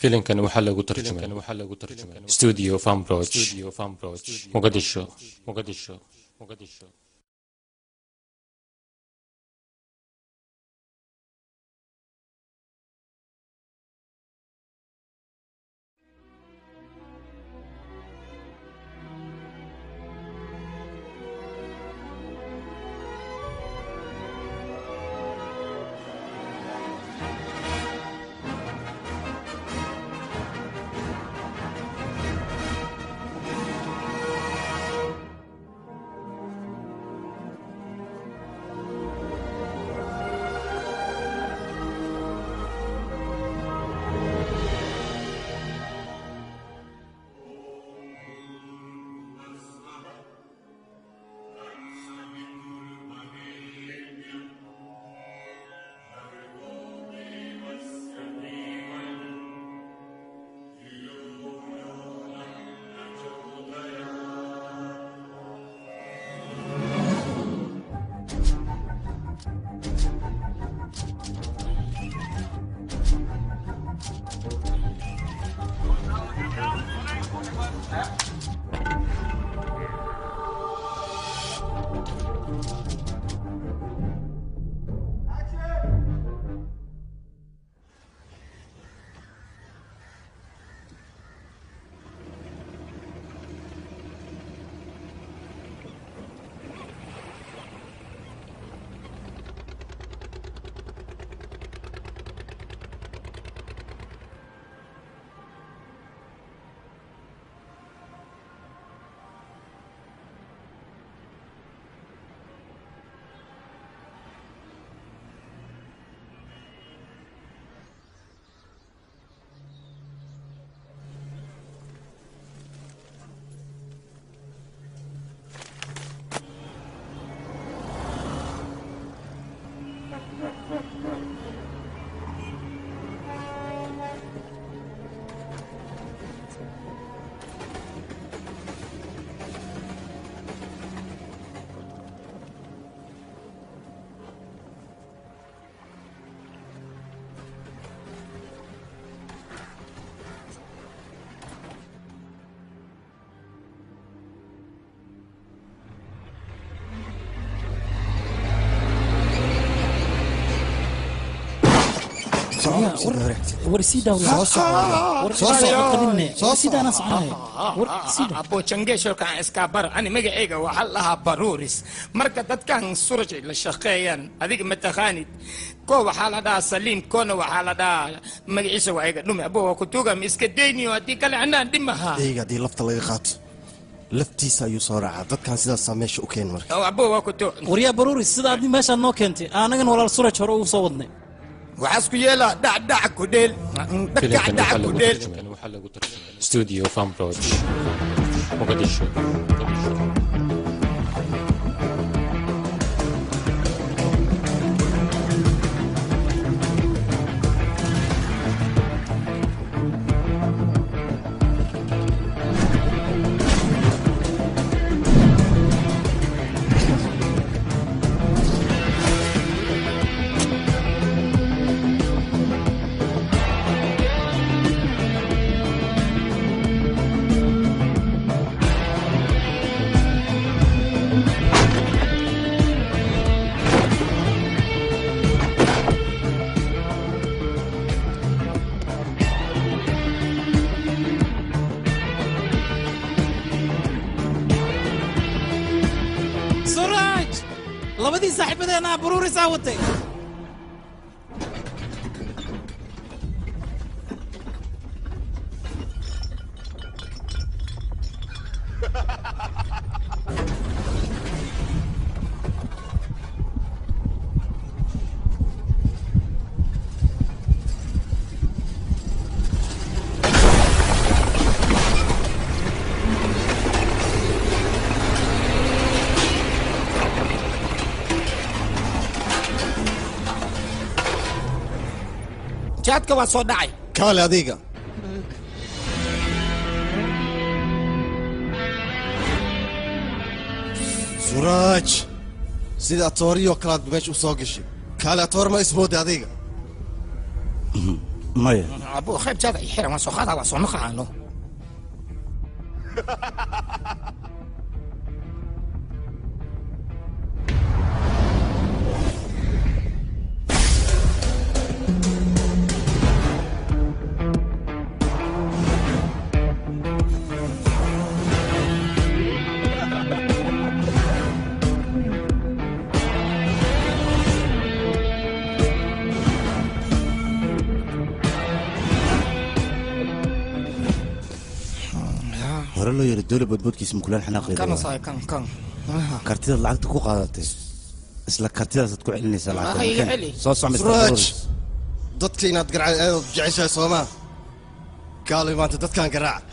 filimkan waxaa lagu tarjumay studio fambroch muqadisho muqadisho muqadisho abo jangeeshokaan iskaabar ani magacayga waxaa lahaa baruuris marka dadkan suraj la shaqeeyaan adiga mataqaanid ko waxaa la dhahaa saliim koona waxaa la dhahaa magaciisa waa iga dhumi abo waa kutuga ma iska dayniyo haddii kale anaan dhimaha eyga haddii lafta laga qaato laftiisa ayuu soo raacaa dadkan sidaasaa meesha u keen marka abo waa kutu waryaa baruuris sida adni meeshaad noo keentay anagan walaal suraj hore ugu soo wadnay waxaas ku yeelaa dhacdhac ku dheel filimkan dhacdhac waxaa ku lagu dheel tarjumay studio fambroch muqadisho suraj labadii saaxiibadeena baruurisaa watay jaadka waa soo dhacay kaale adiga suraaj sida atooriyoo kalaad meesha u soo gashay kaale atoor ma ismoode adiga maya abo qaybtaada i xiran waan soo qaadaa waa soo naqaano hore loo yiri dowla boodboodkiisa mukulaan xanaaqeeda kana waa. saay kan kan kartidaad lacagta ku qaadatay isla kartidaasaad ku celinaysaa lacagta Ah, iga Makan. celi. soo soc Mr. suraaj Flores. dadka inaad garaac aad jeceshahay soomaa kaalay maanta dadkaan garaac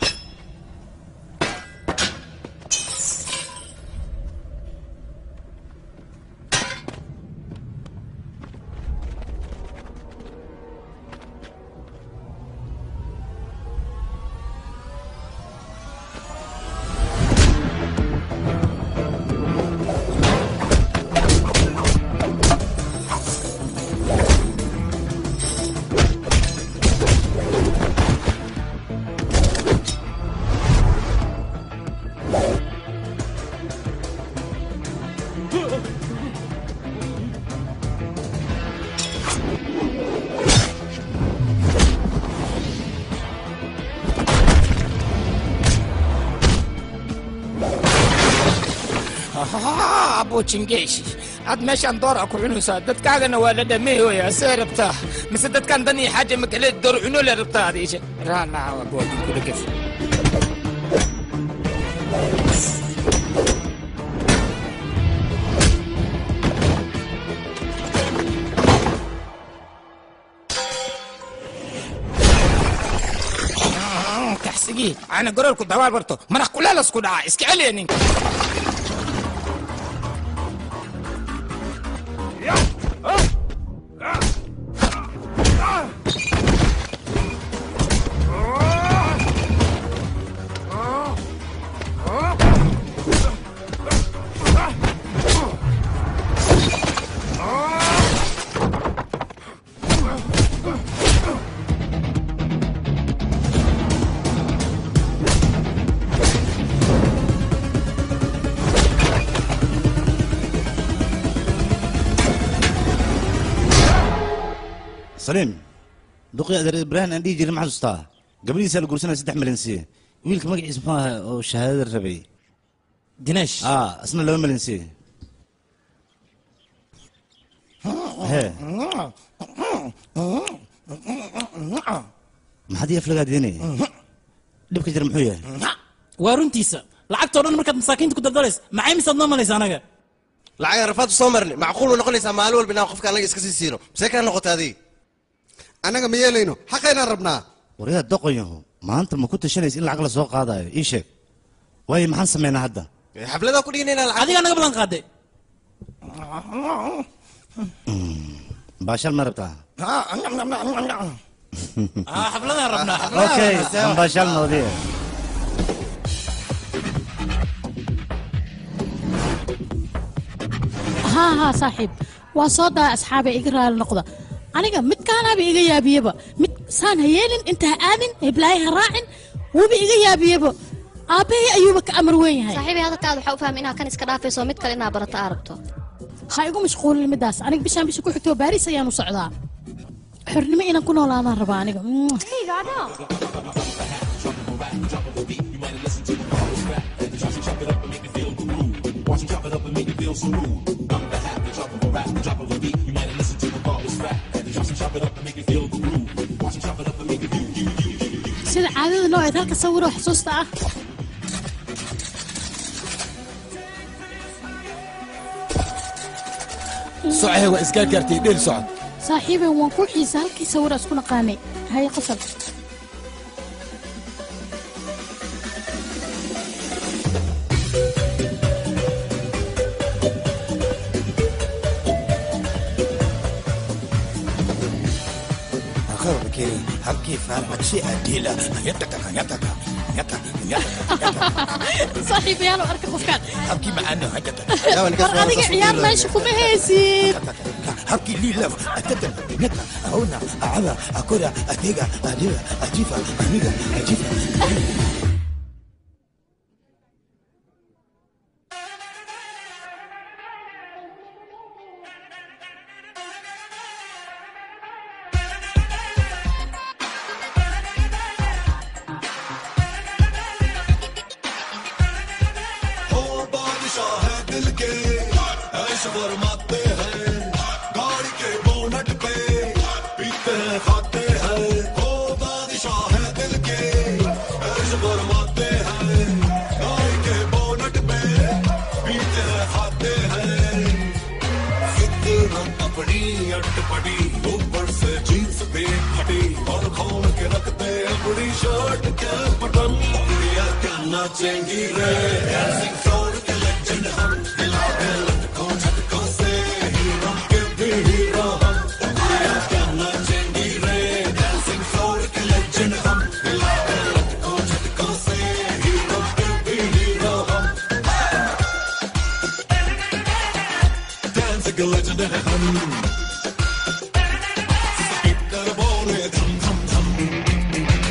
abo jingeeshi aad meeshaan doora ku cunaysaa dadkaagana waa la dhameeyoya see rabtaa mise dadkaan dan iyo xaaja makale door cuno le rabtaa adiisha raalaha waa boodin kula gef kaxsigii ana gorolku dawaal barto madax kulaalasku dhaca iska celiya ninka saliim duqii adeer ibraahim aan dhihi jirin ma xasuustaa gabadhiisaa la guursanaya saddex milyan siiye wiilka magaciisa muxuu ahaa oo shahaadada rabay dineesh aa isna laba milyan siiye hee maxaad ii aflagaa diinaya dhibka jira muxuu yahay waa runtiisa lacagtoo dhan markaad masaakiinta ku daldalays maxay misaad noo malaysa anaga lacag rafaad soo marni macquul way noqonaysaa maalin walba inaan qofka anaga iska sii siino see kaa noqota adiga annaga ma yeelayno xaqaynaan rabnaa waryaa doqonyahu maanta ma ku tashanaysa in lacag la soo qaadayo ii sheeg waayo maxaan samaynaa hadda xafladaa ku dhiganayna lacag adigaa naga balan qaade baashaal ma rabtaa Ah, xafladaan rabnaa okay aan baashaal noodiye haa haa saaxiib waa soo daa asxaabay iga raali noqda aniga midkaanaaba iga yaabiyeba mid saan ha yeelin inta ha aadin heblaaye ha raacin wuuba iga yaabiyeba aabbahay ayuuba ka amar weyn yahay saaxiibay hadalkaada waxaa u fahmay inaad kan iska dhaafayso mid kale inaad barato aa rabto ha igu mashquulin midaas aniga bishaan bisha ku xigtoo baariis ayaan u socdaa xornimo inaan ku noolaadaan rabaa aniga Mm. sida caadada noo eed halka sawiroo xusuusta ah socay waa iskaa gaartay dheel socod saaxiibay waan ku xiisa halkii sawira isku naqaanay haye qosol habkii faarmaji adila saaxiibayaal oo arka qofkaan habkii macaano war adiga ciyaar meesha kuma haysid habkii liilaf atadan naka ahona acada akora atega adiga ajifa aniga ajifa ओ बादशाह है दिल के ऐश फरमाते हैं गाड़ी के बोनट पे पीते हैं खाते हैं ओ बादशाह है दिल के ऐश फरमाते हैं गाड़ी के बोनट पे पीते हैं खाते हैं फितरत अपनी अटपटी ऊपर से जींस पे फटी और खोल के रखते अपनी शर्ट के बटन गुड़िया क्या नाचेंगी रे डांसिंग फ्लोर के लेजेंड हम हिला के लटको झटको से हीरो के भी हीरो हम गुड़िया क्या नाचेंगी रे डांसिंग फ्लोर के लेजेंड हम हिला के लटको झटको से हीरो के भी हीरो हम dancing legend है हम Keep बोले धम धम धम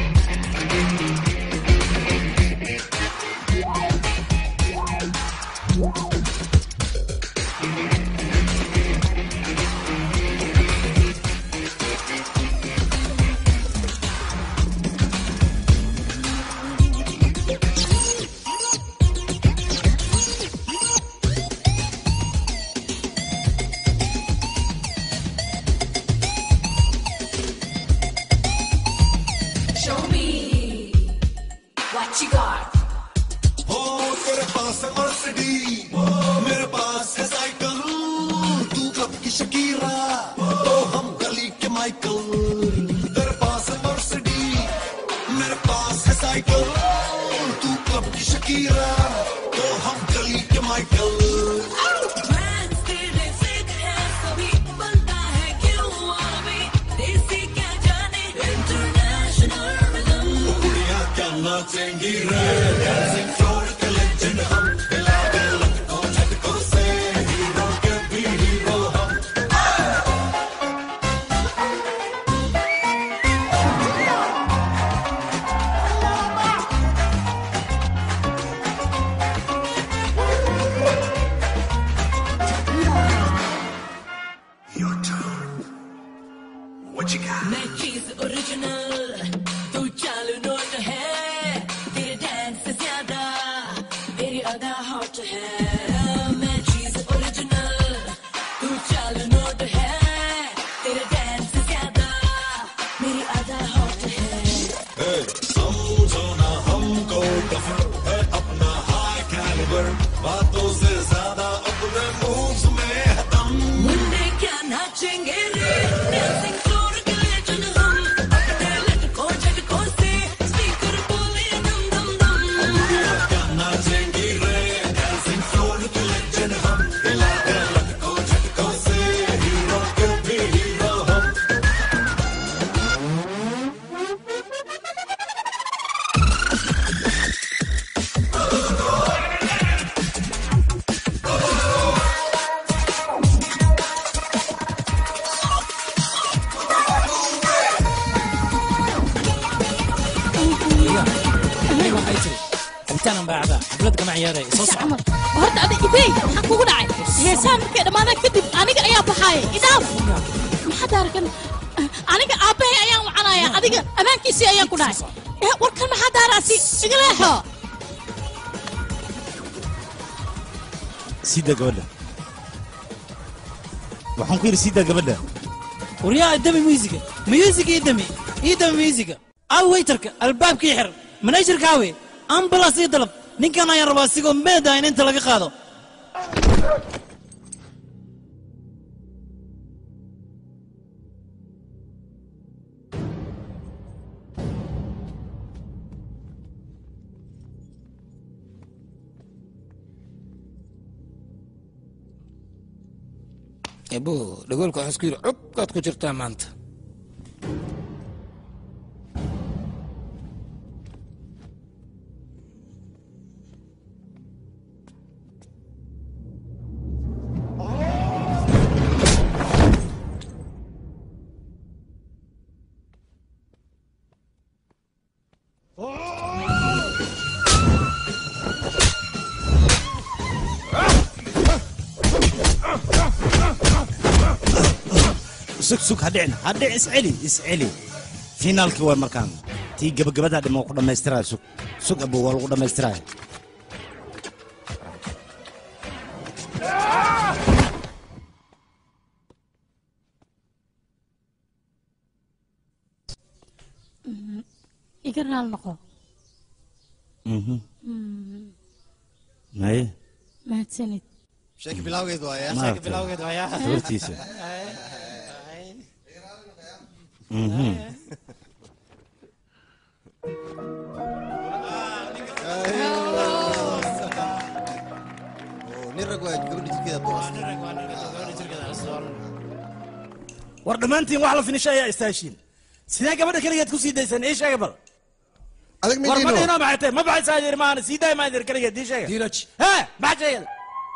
Show me what you got. हो तेरे पास है मर्सिडी मेरे पास है साइकिल तू क्लब की शकीरा तो हम गली के माइकल तेरे पास है मर्सिडी मेरे पास है साइकिल तू क्लब की शकीरा तो हम गली के माइकल Brands तेरे fit है सभी बनता है क्यों आवे देसी क्या जाने international rhythm गुड़िया क्या नाचेंगी रे डांसिंग फ्लोर के लेजेंड हम हिला के लटको झटको से हीरो के भी हीरो हम Your turn. What you got? मैं चीज ओरिजिनल तू चालू नोट है तेरे डांस से ज्यादा तेरी अदा हॉट है मैं चीज ओरिजिनल तू चालू नोट है तेरे डांस से ज्यादा मेरी अदा हॉट है Hey, समझो ना हमको कफर है अपना हाई कैलिबर बातों से ज्यादा अपने मूव्स में है दम मुन्ने क्या नाचेंगे रे डांसिंग फ्लोर के लेजेंड हम अपने लटकों झटकों से स्पीकर बोले दम दम दम क्या नाचेंगी रे डांसिंग फ्लोर के लेजेंड हम हिला के लटको झटको से हीरो के भी हीरो हम aniga waxay tiri cabitaanan baa cabaa xaflad kama ciyaaraya soo soco camal horta ada ibey maxaa kugu dhacay heesaan markay dhammaadaan kadib aniga ayaa baxaaya idaaf maxaad arkan aniga aabbahay ayaan wacanaya adiga ammaankiisii ayaan ku dhahay Eh, warkan maxaa daaraasi iga leexo sii daa gabadha waxaan ku yidhi sii daa gabadha waryaa dami musiga musiga ii dami ii dami musiga aw waytarka albaabkii xir manajerka awe ambulance ii dalab ninkan ayaan rabaa sigoo meeda in inta laga qaado ebo dhagoolka waxaa isku yidhi cubkaad ku jirtaa maanta sug sug ha dhicin ha dhic isceli isceli finaalkii waay markaan tii gabagabadaa dhima ku dhammaystiraya sug sug abo waa lagu dhammaystiraya iga raal noqo Mhm. Mm, maye mahadsanid sheeki bilawgeed waaya maaragtay gabartiisa Mhm. nin rag waa gabadha jirkeeda boos war dhammaantiin wax la finisha ayaa istaashiin sidee gabadha keligeed ku sii daysaan ii sheega bal adag war ma midino dhihino maxay tahay ma baxaysaa yiri maana sii daaya maa yiri keligeed ii sheega diilaj hee maxa sheegada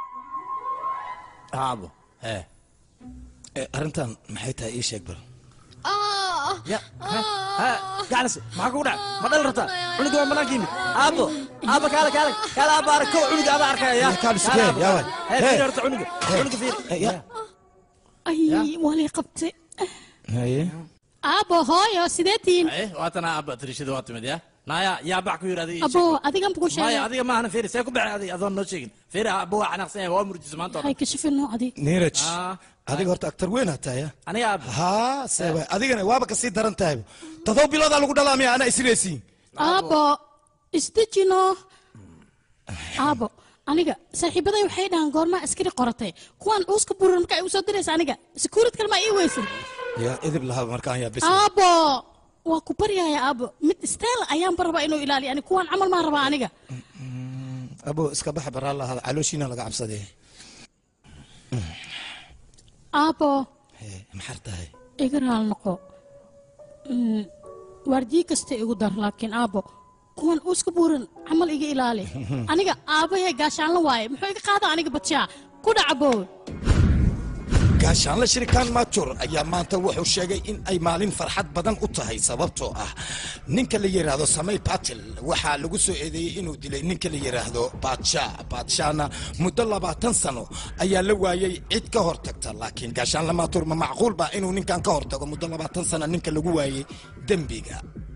aabo hee Eh, arrintan maxay tahay ii sheeg bal ya hee gacnas maxaa kugu dhac ma dhal rabtaa cunuga waa banaanka yimid aabo aabo kaale kaale kaale aabo arag kow cunuga ada arkaya ya kaale sugee, aabo, yaa kaale. waay. hee Hee. fiiri horta cunuga cunuga fiiri ya ay waa lay qabtay haye aabo hooyo sidee tihiin Haye, waatana aabo tirishada waa timid ya naya yaa bax ku yiri adiga ii abo sheeg. adigan ku maya sheegay adiga maahana fiiri see ku baxay adiga adoon noo sheegin fiiri aabo waa xanaaqsan yahay waa murjisa maanta oo hay dhan. kashifin noo adig niiraj Ah, adiga horta aktar weyn hataa ya aniga aabo haa seeba adigana waaba kasii daran tahay todoba biloodaa lagu dhalaamaya anaa isleesiin aabo isdejino aabo aniga saaxiibaday waxay dhahaan goormaa askari qoratay kuwaan uuska buran marka ay usoo diraysa aniga sekuurid kalma ii weysin ya idib lahaa markaan yaa bis aabo waa ku baryaya aabo mid style ayaan barabaa inuu ilaaliyo ani kuwaan camal maa rabaa aniga abo iska baxa baraa lahaada calooshiina laga cabsadee aabo Hee, maxar tahay iga raal noqo Mm, waardiye kasta igu dar laakiin aabo kuwan uuska buuran camal iga ilaali aniga aabahee gaashaanla waaye muxuu iga qaada aniga badshaa ku dhacabo gaashaanle shirikaan maajur ayaa maanta wuxuu sheegay in ay maalin farxad badan u tahay sababtoo ah ninka la yidhaahdo samay batil waxaa lagu soo eedeeyey inuu dilay ninka la yidhaahdo baadsha baadshana muddo labaatan sano ayaa la waayey cid ka hortagta laakiin gaashaanle maajur ma macquul ba inuu ninkan ka hortago muddo labaatan sano ninka lagu waayey dembiga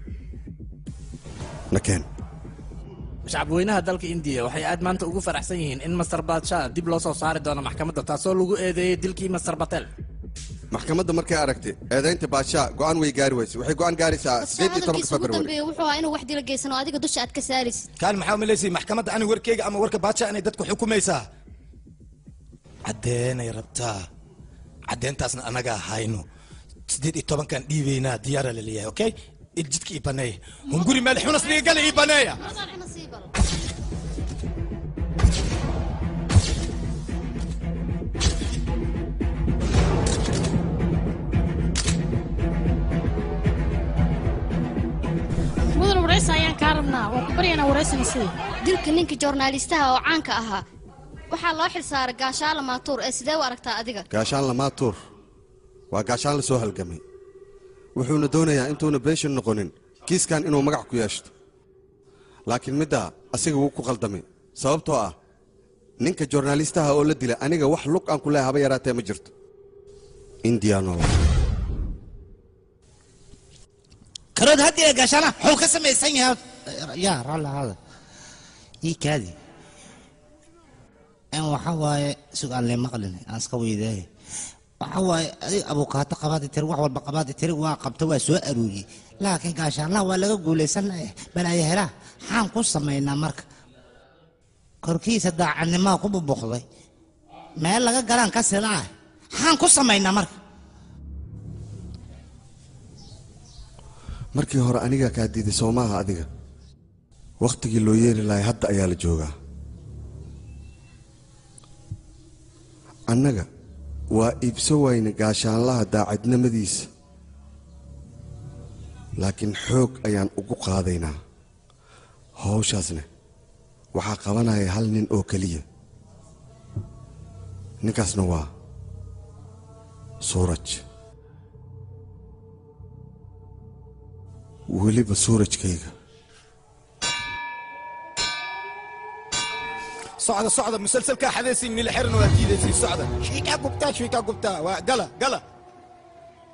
nakeen shacabweynaha dalka indiya waxay aad maanta ugu faraxsan yihiin in master badsha dib loo soo saari doono maxkamadda taasoo lagu eedeeyey dilkii master batel maxkamadda markay aragtay eedaynta baashaa go'aan way gaari weyse waxay go'aan gaaraysaa sideed iyo tobanka hadalkiisa ugu february dambeeya wuxuu ahaa inuu wax dila geysano adiga dusha aad ka saarisid kaan maxaa umalaysay maxkamadda ani warkeyga ama warka baadsha inay dadku xukumaysaa caddeenay rabtaa caddeentaasna anagaa hayno sideed iyo tobankan dhiibaynaa diyaara la leeyahay okay jidka ii baneeya hunguri meel xunas dhigagala ii baneeya mudan waraysa ayaan kaa rabnaa waa ku baryaynaa waraysana sidii dilka ninka joornaalistaha oo caanka ahaa waxaa loo xilsaaray gaashaala maatuur ee sidee u aragtaa adiga gaashaan lamaatuur waa gaashaan la soo halgamay wuxuuna doonayaa intuuna beeshan noqonin kiiskan inuu magac ku yeeshto laakiin middaa asiga wuu ku qaldamay sababtoo ah ninka joornaalistaha oo la dila aniga wax lug aan ku leehay haba yaraatee ma jirto indianol karood haddii ee gaashaana xuu ka samaysan yahay yaa raalli ahaada ii kaadi en waxa waaye sug aan lee maqlin aan iska weydaaye waxa waaye adiga abukaato qabaadi tiri wax walba qabaadi tiri waa qabta waa soo aruuriyey laakiin gaashaanlaha waa laga guulaysanaya balaayo helaa maxaan ku samaynaa marka korkiisa daacadnimaa ku bubuqday meel laga galaan ka silaa maxaan ku samaynaa marka markii hore anigaa kaa diiday soo maaha adiga wakhtigii loo yeeri lahay hadda ayaa la joogaa annaga waa iibso wayne gaashaanlaha daacadnimadiisa laakiin xoog ayaan ugu qaadaynaa hawshaasna waxaa qabanaya hal nin oo keliya ninkaasna waa suuraj weliba suurajkayga socda socda musalsalkaa xadaysiin nila xiran waa diidaysiin socda shiikaa gubtaa shiikaa gubtaa waa gala gala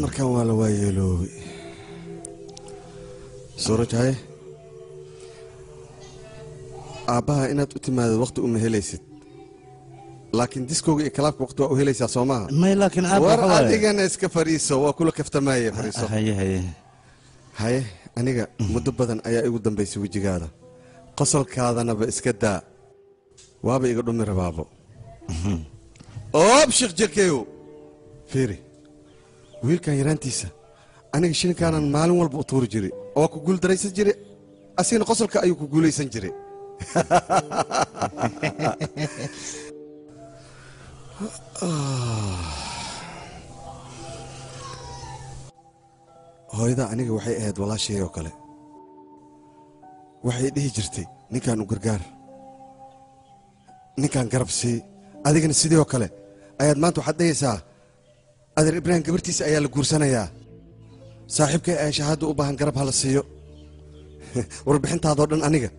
markan waa la waayeeloobay suuraj haye aabbaha inaad u timaadid waqti uma helaysid laakiin diskooga iyo kalaabka waqti waa u helaysaa soo maaha may laakiin aabba war waxa waaye- adigana iska fadhiiso waa kula kaftamaaye fadhiiso haye haye haye aniga muddo badan ayaa igu dambaysay wejigaada qosolkaadanaba iska daa waaba iga dhumi rabaabo oob sheekh jerkeyo fiiri wiilkan yaraantiisa aniga shilinkaanan maalin walba u tuuri jiray oo ku guuldaraysan jiray asigana qosolka ayuu ku guulaysan jiray hooyada aniga waxay ahayd walaashay oo kale waxay dhihi jirtay ninkan u gargaar ninkan garab sii adigana sidii oo kale ayaad maanta waxaad dhahaysaa adeer ibraahim gabartiisa ayaa la guursanayaa saaxiibkay ayaa shahaadda u baahan garab hala siiyo warbixintaadoo dhan aniga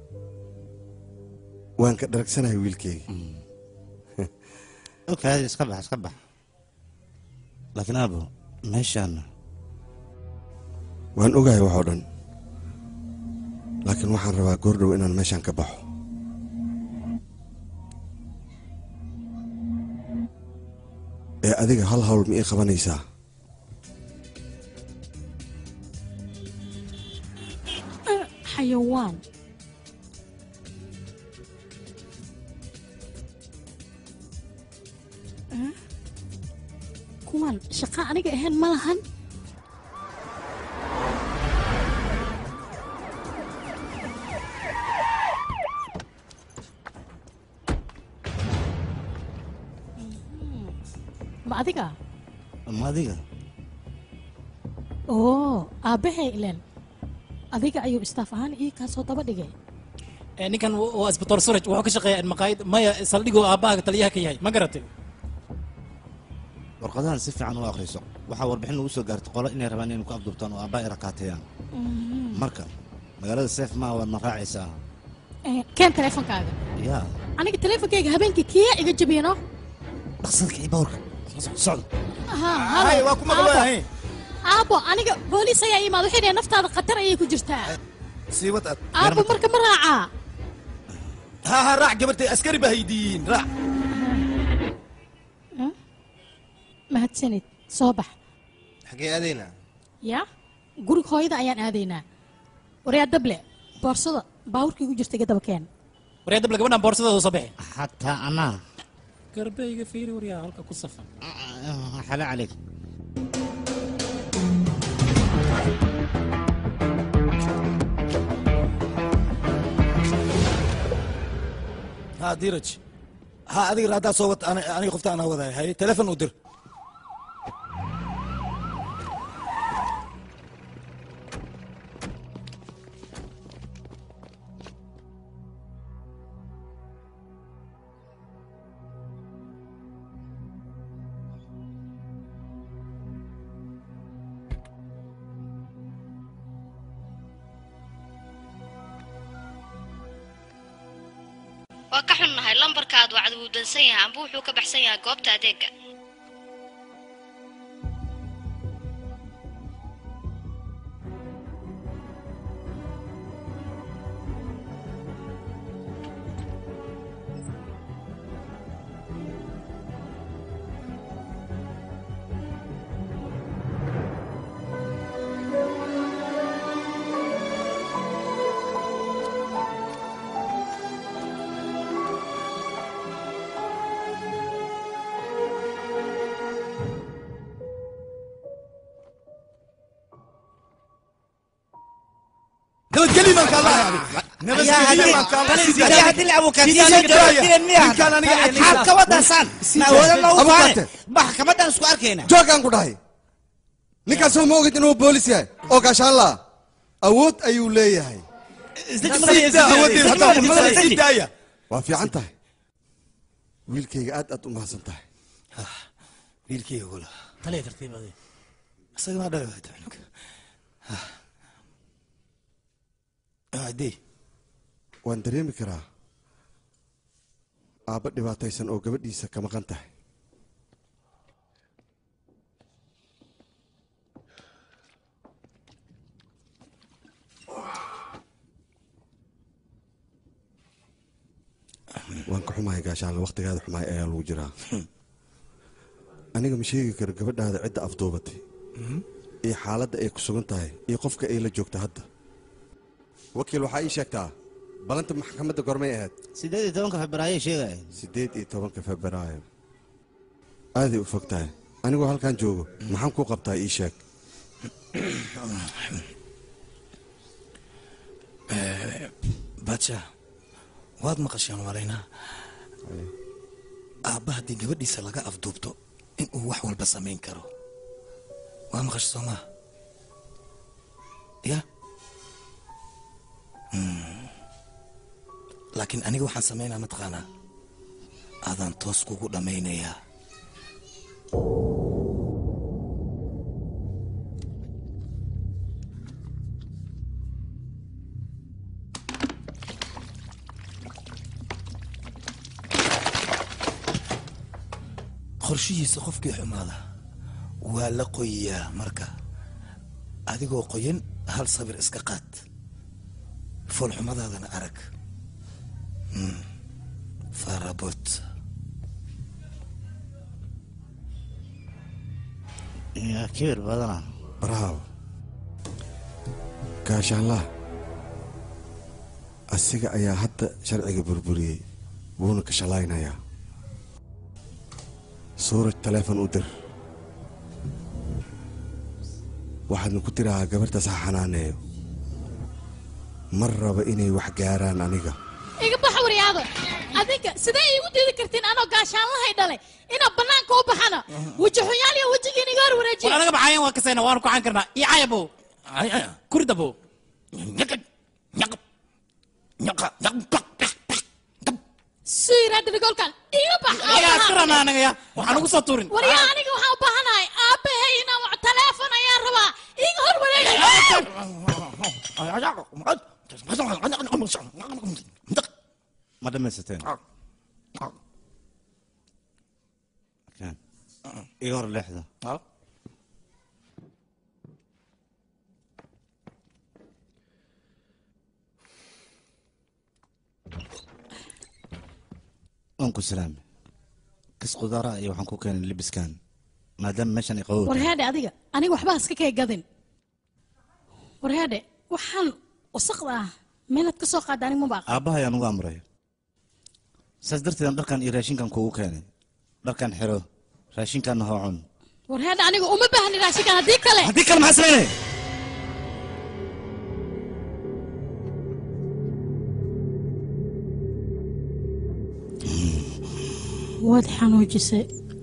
waan ka dharagsanahay wiilkeyga okaadi iska bax iska bax laakiin aabo meeshaan waan ogahay waxoo dhan laakiin waxaan rabaa goordhow inaan meeshaan ka baxo ee adiga hal hawl ma ii qabanaysaa xayawaan Eh? kuwan shaqa aniga ahayn ma lahan ma adiga ma adiga oo aabbahay ilen adiga ayuu istaaf ahaan ii kaasoo daba dhigay Eh, ninkan waa isbitaal suraj wuxuu ka shaqeeyaa maqaayad maya saldhigoo aabbahaaga taliyaha ka yahay ma garatay warqadahan si fiican u akhriso waxaa warbixin lagu soo gaartay qolo inay rabaan inay ku abdubtaan oo aabba ay rakaateeyaan marka magaalada seef maa waad ma raacaysaa Eh, keen teleefonkaaga yaa aniga teleefonkayga habeenkii kiya iga jabiyano dhaqsadka iyo bawrka socda Hay, waa ku maqlayahay. aabo aniga booliis ayaa imaad waxay dhaheen naftaada khatar ayay ku jirtaa sii wad aad aabo marka ma raacaa ha ha raac gabartay askari baa haydiin raac mahadsanid soo bax xagee aadaynaa ya guriga hooyada ayaan aadaynaa waryaa dable boorsada baawurkii ku jirta iga daba keen waryaa dable gabadhan boorsadooda soo bixi xataa anaa garbeyga fiiri waryaa halka ku safan xale calayk ha diraj ha adiga raaddaa soo wad ani- aniga qofta anaa wadaay haye telefon u dir waa ka xunnahay lambarkaad wacdi wuu dansan yahay amba wuxuu ka baxsan yahay goobta adeega nabadgelyo maan kaa lahay nabadgelyo maan kaa maxaad ka wadaasaan ma awooda loogu faane maxkamadan isku arkayna joogaan ku dhahay ninkaasoo ma ogid inuu boolis yahay oo gaashaan laa awood ayuu leeyahay waa fiican tahay wiilkayga aad aad u mahadsan tahay wiilkayga wala taliya tartiib adi isaga maa dhalay wada cunug adee waan dareemi karaa aabba dhibaataysan oo gabadhiisa ka maqan tahay waan ka xumahay gaashaanle wakhtigaada xumaay ayaa lagu jiraa aniga ma sheegi karo gabadhaada cidda afduubatay iyo xaaladda ay ku sugan tahay iyo qofka ay la joogto hadda wakiil waxaa ii sheegtaa balanta maxkamadda gormay ahayd sideed iyo tobanka febraayo sheegaya siddeed iyo tobanka febraayo aaday u fog tahay anigoo halkan joogo maxaan kuu qabtaa ii sheeg baadsha waad maqasheen walaynaa aabba haddii gabadhiisa laga afduubto inuu wax walba samayn karo waa maqasha soo maa ya Hmm. laakiin aniga waxaan samaynaa mataqaanaa aadaan toos kugu dhammaynayaa qorshihiisa qofkii xumaada waa la qoyayaa marka adigoo qoyan hal sabir iska qaad foolxumadaadana arag Hmm. farabot yaa kibir badana braawo gaashaanlaha asiga ayaa hadda sharciga burburiyey wuuna ka shalaynayaa suuraj taleefon u dir waxaadna ku tirahaa gabarhtaas ha xanaaneeyo mar raba inay wax gaaraan aniga iga bax waryaado adinka sidee iigu diidi kartiin anoo gaashaanlahay dhalay inaan bannaanka u baxana weji xunyaal iyo wejigiin iga hor war wareejiya anaga baxayan waa kasayna waanu kuxan karnaa iyo cayabow kuridabow suu yiraahda dhigolkan iga bax yaa iska rabnaa anaga ya waxaan ugu soo tuurin waryaa aniga waxaan u baahanahay aabbahay inaan wax taleefon ayaan rabaa iga hor wareegi ma dhamaysateen Kaan. iga hor leexda waan ku salaame kis qudaara iyo waxaan ku keenay libiskan maadaama meeshan ay qabow tahay. warheedhe adiga aniga waxba iska kay gadin warheedhe waxaan wasaqda ah meelaad ka soo qaada aniga maba aqaan aabbaha ayaan ugu amray saas darteed aan dharkan iyo raashinkan kuugu keenay dharkan xiro raashinkanna hoo cun warheedhe aniga uma baahni raashinkan haddii kale haddii kale maxaa samaynaya waad xanuujisay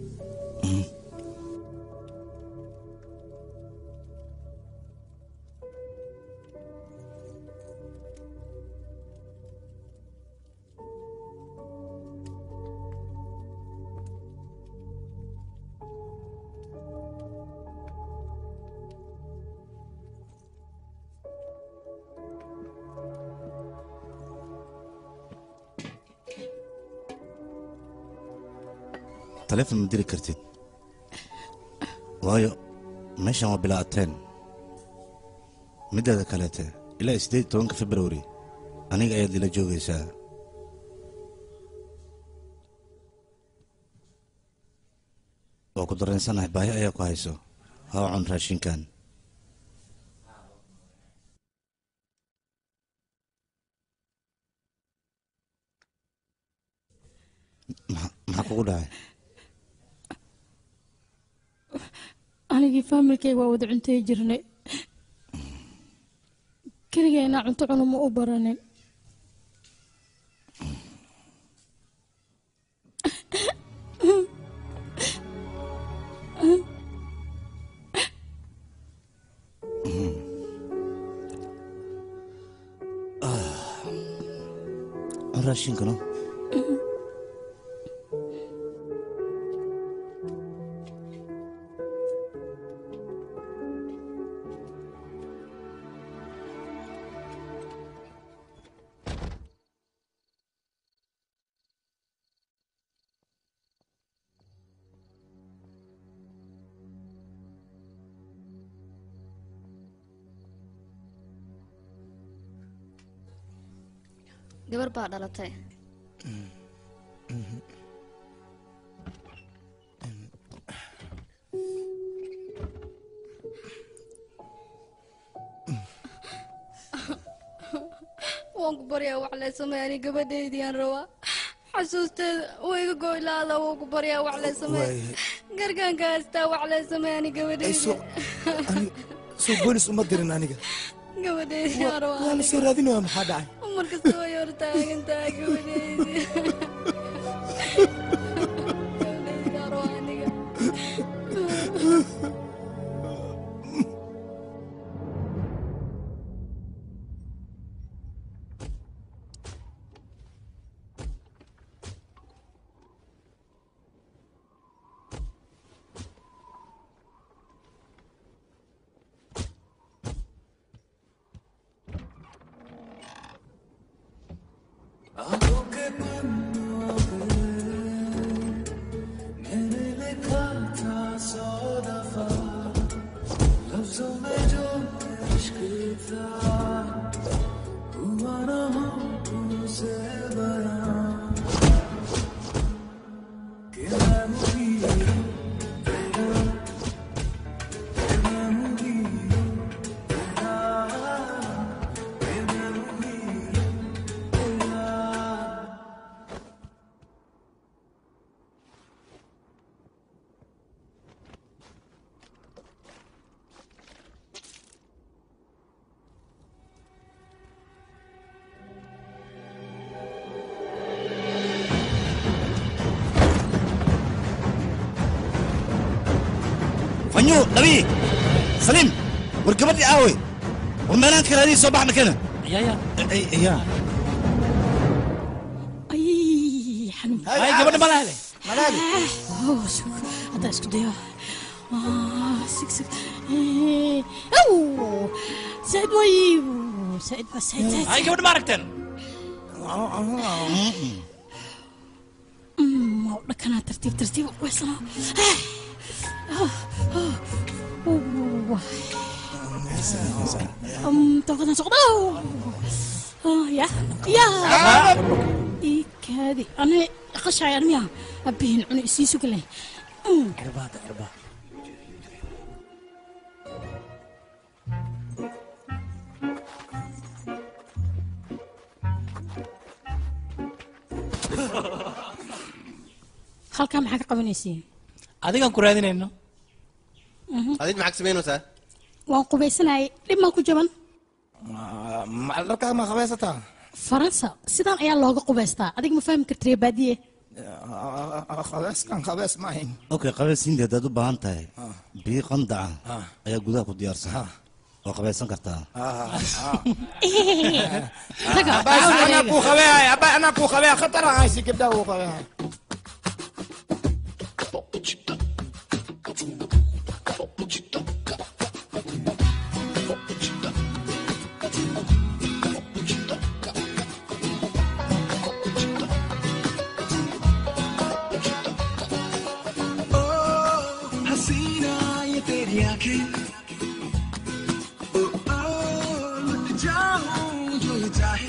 taleefon ma diri kartid waayo meeshan waa bilaateen middeeda kaleete ilaa siddeed iyo tobanka februari aniga ayaad ila joogaysaa waa ku dareensanahay baahi ayaa ku hayso hoo cun raashinkan Maxa- maxaa kugu dhacay anigii faamilkayga waa wada cuntay jirnay keligayna cunto cunuma u baranin cun raashinkano gabar baa dhalatay waan ku baryaa wax lee sameey ani gabadhaydiyaan rabaa xasuusteeda wayga goylaada waan ku baryaa wax lee sameey gargaanka haystaa wax lee sameey ani gabadhayda soo boolis uma dirin aniga gabadhaydiyaan waa rabaa la soo raadinaya maxaa dhacay markasta way hor taagan tahay gabadhaydi gabadhaydiyaan rabaa aniga मैंने लिखा था सौ दफा लफ्जों में जो इश्क था हुआ ना हो तुझसे बयां कि मैं हूँ हीरो तेरा कि मैं हूँ हीरो तेरा कि मैं हूँ हीरो तेरा fanyo dhabi saliim war gabadhii aawey war meelaan kale adii soo bax makana ya ay xanuun Ay, gabadha ma lahele Oh, sug. hadda isku dayo Ah, sig sig Eh, aw said way said ba said said ay gabadha ma aragteen Mm, waa u dhakanaa tartiib tartiib u weysana toqodan soqdo ya ya ikaadi ani qashaay armiya abihin cuni isii sugale cirbaada cirbaa halkaa maxaa ka qabanaysiin adigaan ku raadinayno adig maxaad samaynaysaa waan qubaysanayay dhib maa ku jaban dharkaa ma qabaysataa faransa sidaan ayaa looga qubaystaa adiga ma fahmi kartire baadiye qabeyskan qabeys ma ahayn okay qabaysiinta haddaad u baahan tahay biyo qandaca ayaa gudaha ku diyaarsan waa qabaysan kartaa Abbas, anaa kuu qabeehay abba anaa kuu qabeehay khatar aan haysi gabdhaha uu qabeehay हसीना ये तेरी आंखें ओ ओ लुट जाऊं जो ये चाहे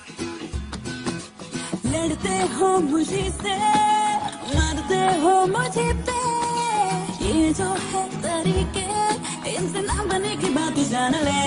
लड़ते हो मुझे से मरते हो मुझे पे ये जो है तरीके इनसे ना बने की बात जान ले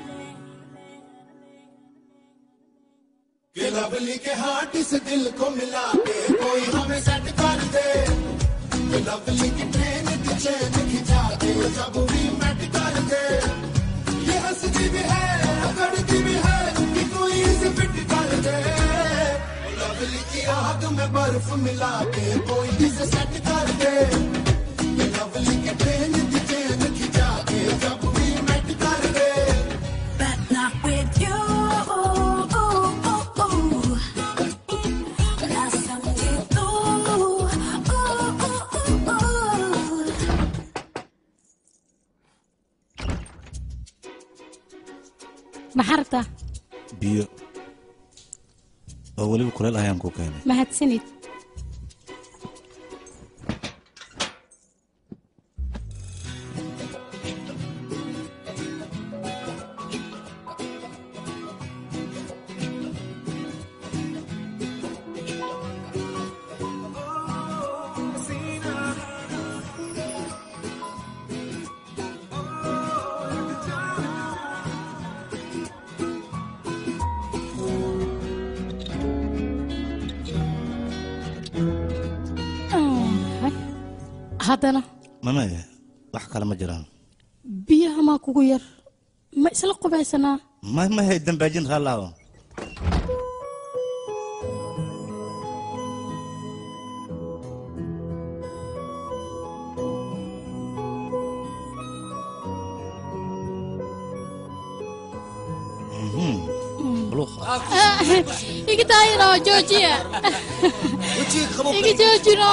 कि लवली के हाथ से दिल को मिला के कोई हमें सेट कर दे कि लवली की ट्रेन की चैन खिंचा के जब भी मेट कर दे ये हंसती भी है करती भी है कि कोई इसे फिट कर दे लवली की आग में बर्फ मिला के कोई इसे सेट कर दे कि लवली की ट्रेन की चैन खिंचा के जब भी मेट कर दे but not with you ना समझे तू maxaa rabtaa biyo oo weliba kuleel ayaan ku keenay mahadsanid haddana mamaya wax kale ma jiraan biyaha maa kugu yar ma isla qubaysanaa ma mahay dambaajin raallaawo iga daayino joojiya iga joojino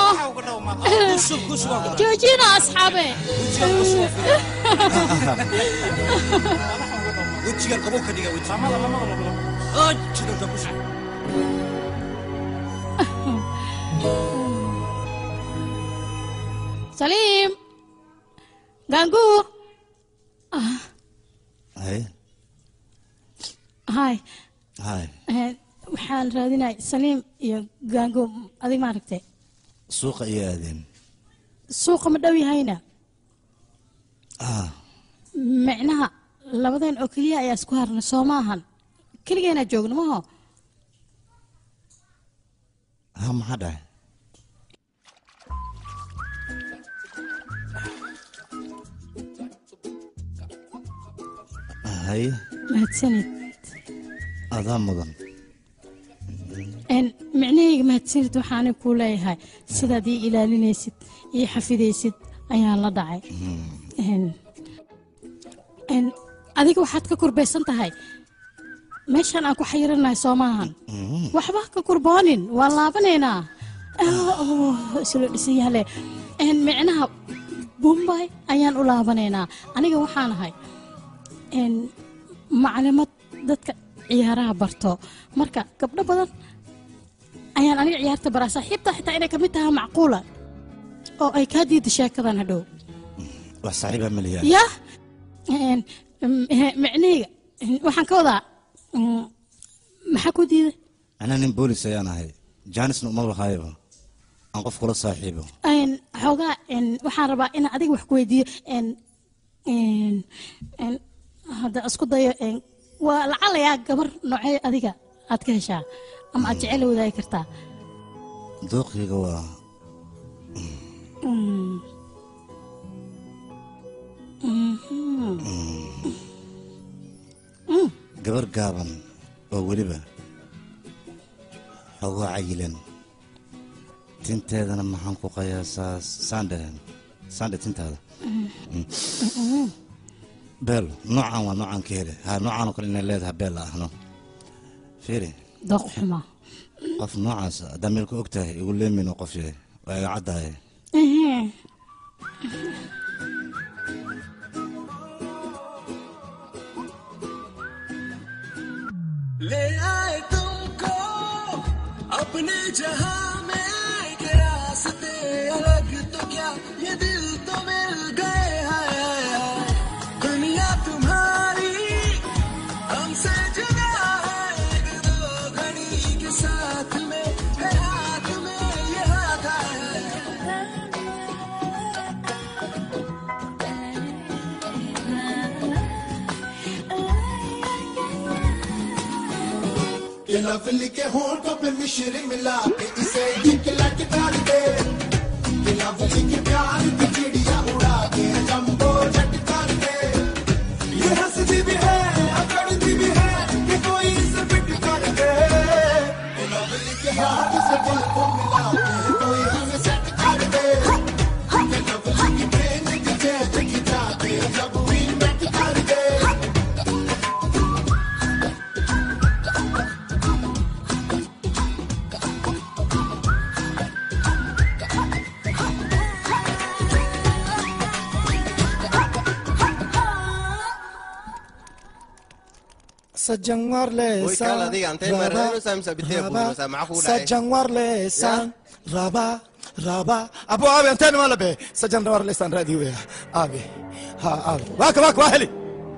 joojino asxaabe wejigan qabo ka dhiga weji jidanta ku shub saliim gaanguur hay hay hay Eh, waxaan raadinay saliim iyo gaanguur adig maaragtay suuqa iyo aadeen suuqa ma dhow yahayna ah micnaha labadeen oo keliya ayaa isku harnay soo maahan keligeenaa joogno maho ha maxaa dhahay hay mahadsanid adaa mudan En, micnahayga mahadsanid waxaanay kuu leeyahay sidaad ii ilaalinaysid ii xafidaysid ayaan la dhacay En, en, adiga waxaad ka kurbaysan tahay meeshaan aan ku xayiranahay soo maahan waxba ha ka kurboonin waan laabanaynaa Ah, oh, isla dhisan yahle En, micnaha bumbay ayaan u laabanaynaa aniga waxaan ahay En, maclimad dadka ciyaaraha barto marka gabdho badan ayaan aniga ciyaarta baraa saaxiibta xitaa inay kamid tahay macquula oo ay kaa diida sheekadan hadhow wax saaxiibaa maliyaa yah En, m- eh, micnahayga en, waxaan ka wadaa mm, maxaa ku diiday anaa nin boolis ayaan ahay jaanisna uma lahaayaba aan qof kula saaxiibo En, xoogaa en, waxaan rabaa inaan adiga wax ku weydiiyo en, en, en, hadda isku dayo en, waa lacalayaa gabar noocee adiga aad ka heshaa ama aad jecel la wadaagi kartaa dooqiyga waa Mm. Mhm. Mm. gabar gaaban oo weliba xoogaa cayilan tinteedana maxaan ku qiyaasaa saandhe saandhe tintaada Mm. beel noocan waa noocan ka hele ha noocan oo kale inay leedahay beel la ahno fiiri dooq xuma qof noocaas haddaa meel ka og tahay igu leemin oo qof yahay waa iga caddaaye Ehe. ले आए तुमको अपने जहां में के रास्ते अलग तो क्या ये दिल तो मिल गए हैं दुनिया तुम्हारी हमसे जुदा है एक दो घड़ी के साथ में है हाथ में ये हाथ है ये लवली के होंठों पे मिश्री मिला के इसे चिकला के डाल दे ये लवली के प्यार की चिड़िया उड़ा के जंबो जट कर दे ये हंसती भी है अकड़ती भी है कि कोई इसे फिट कर दे ये लवली के हाथ से दिल को मिला के कोई हमें सेट कर दे ये लवली की ट्रेन की जेट खिंचा के जब वील बैठ कर दे Sajangwar le Uy, kala, diga, antay marano sam sa bitay bulo sa maku dai. Sajangwar le san raba raba abo abi antan wala be sajangwar le san radio ya abi ha abi waka waka wahli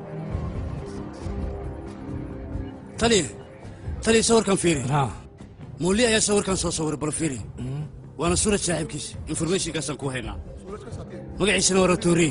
taliya taliya sawirkan fiiri muuli ayaa sawirkan soo sawiray bal fiiri waana suurad saaxiibkiisa informationkaasaan ku haynaa magaciisana waa ratooriye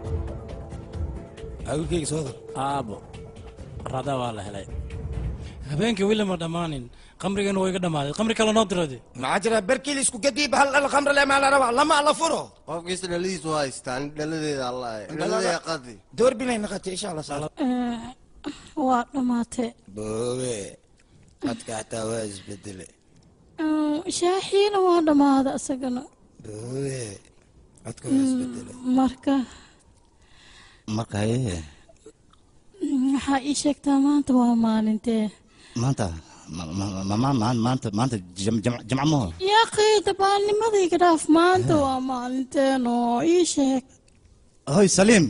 awilkayga soo dar aabo rada waa la helay habeenkii weli ma dhammaanin qamrigana waa iga dhammaaday qamri kale noo dirade maxaa jira berkii la isku gadiib hal hal khamr le maa la rabaa lama la furo qofkiisa dhaladiisu haystaan dhaladeeda allah dhaladeeda qadi door bilay naqatay insha allah saala waa dhammaatay boobe codka xataa waa isbedele Mm, shaaxiina waa dhammaaday isagana boobe codka waa isbedele marka marka haye mm, waxaa ii sheegtaa maanta waa maalintee maanta ma- ma- ma- ma- ma- maanta maanta jam- jam- jamca maho yaa qiida baanimadayga dhaaf maanta waa maalinteenoo ii sheeg hoy saliim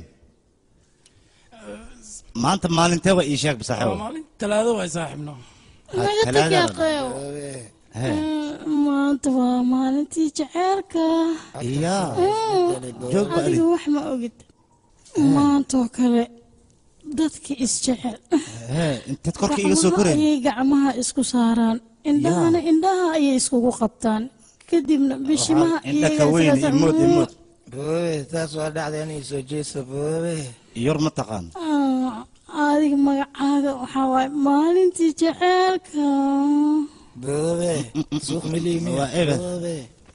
maanta maalintee waa ii sheeg basaaxibo waa maalin talaado waay saaxiibno naga tag yaa qeew Hee. maanta waa maalintii jaceylka yaa Mm, joog ba adiga wax ma ogid maantoo kale dadka isjecel hee intaad korka iga soo Gacmaha koreen ayay gacmaha isku saaraan indhahana indhaha ayay iskugu qabtaan kadibna bishimaha indha ka weyn imood imood boobe taas waa dhacda inay soo jeeso boobe yor ma taqaan adiga magacaaga waxaa waaye maalintii jaceylka boobe suuq miliimi Waa eber. boobe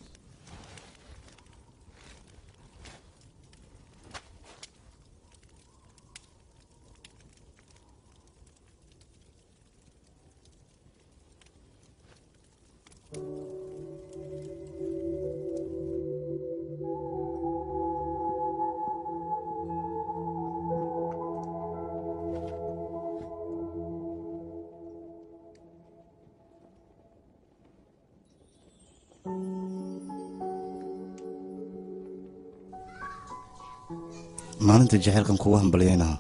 maalinta jaceylkan kugu hambalyaynaha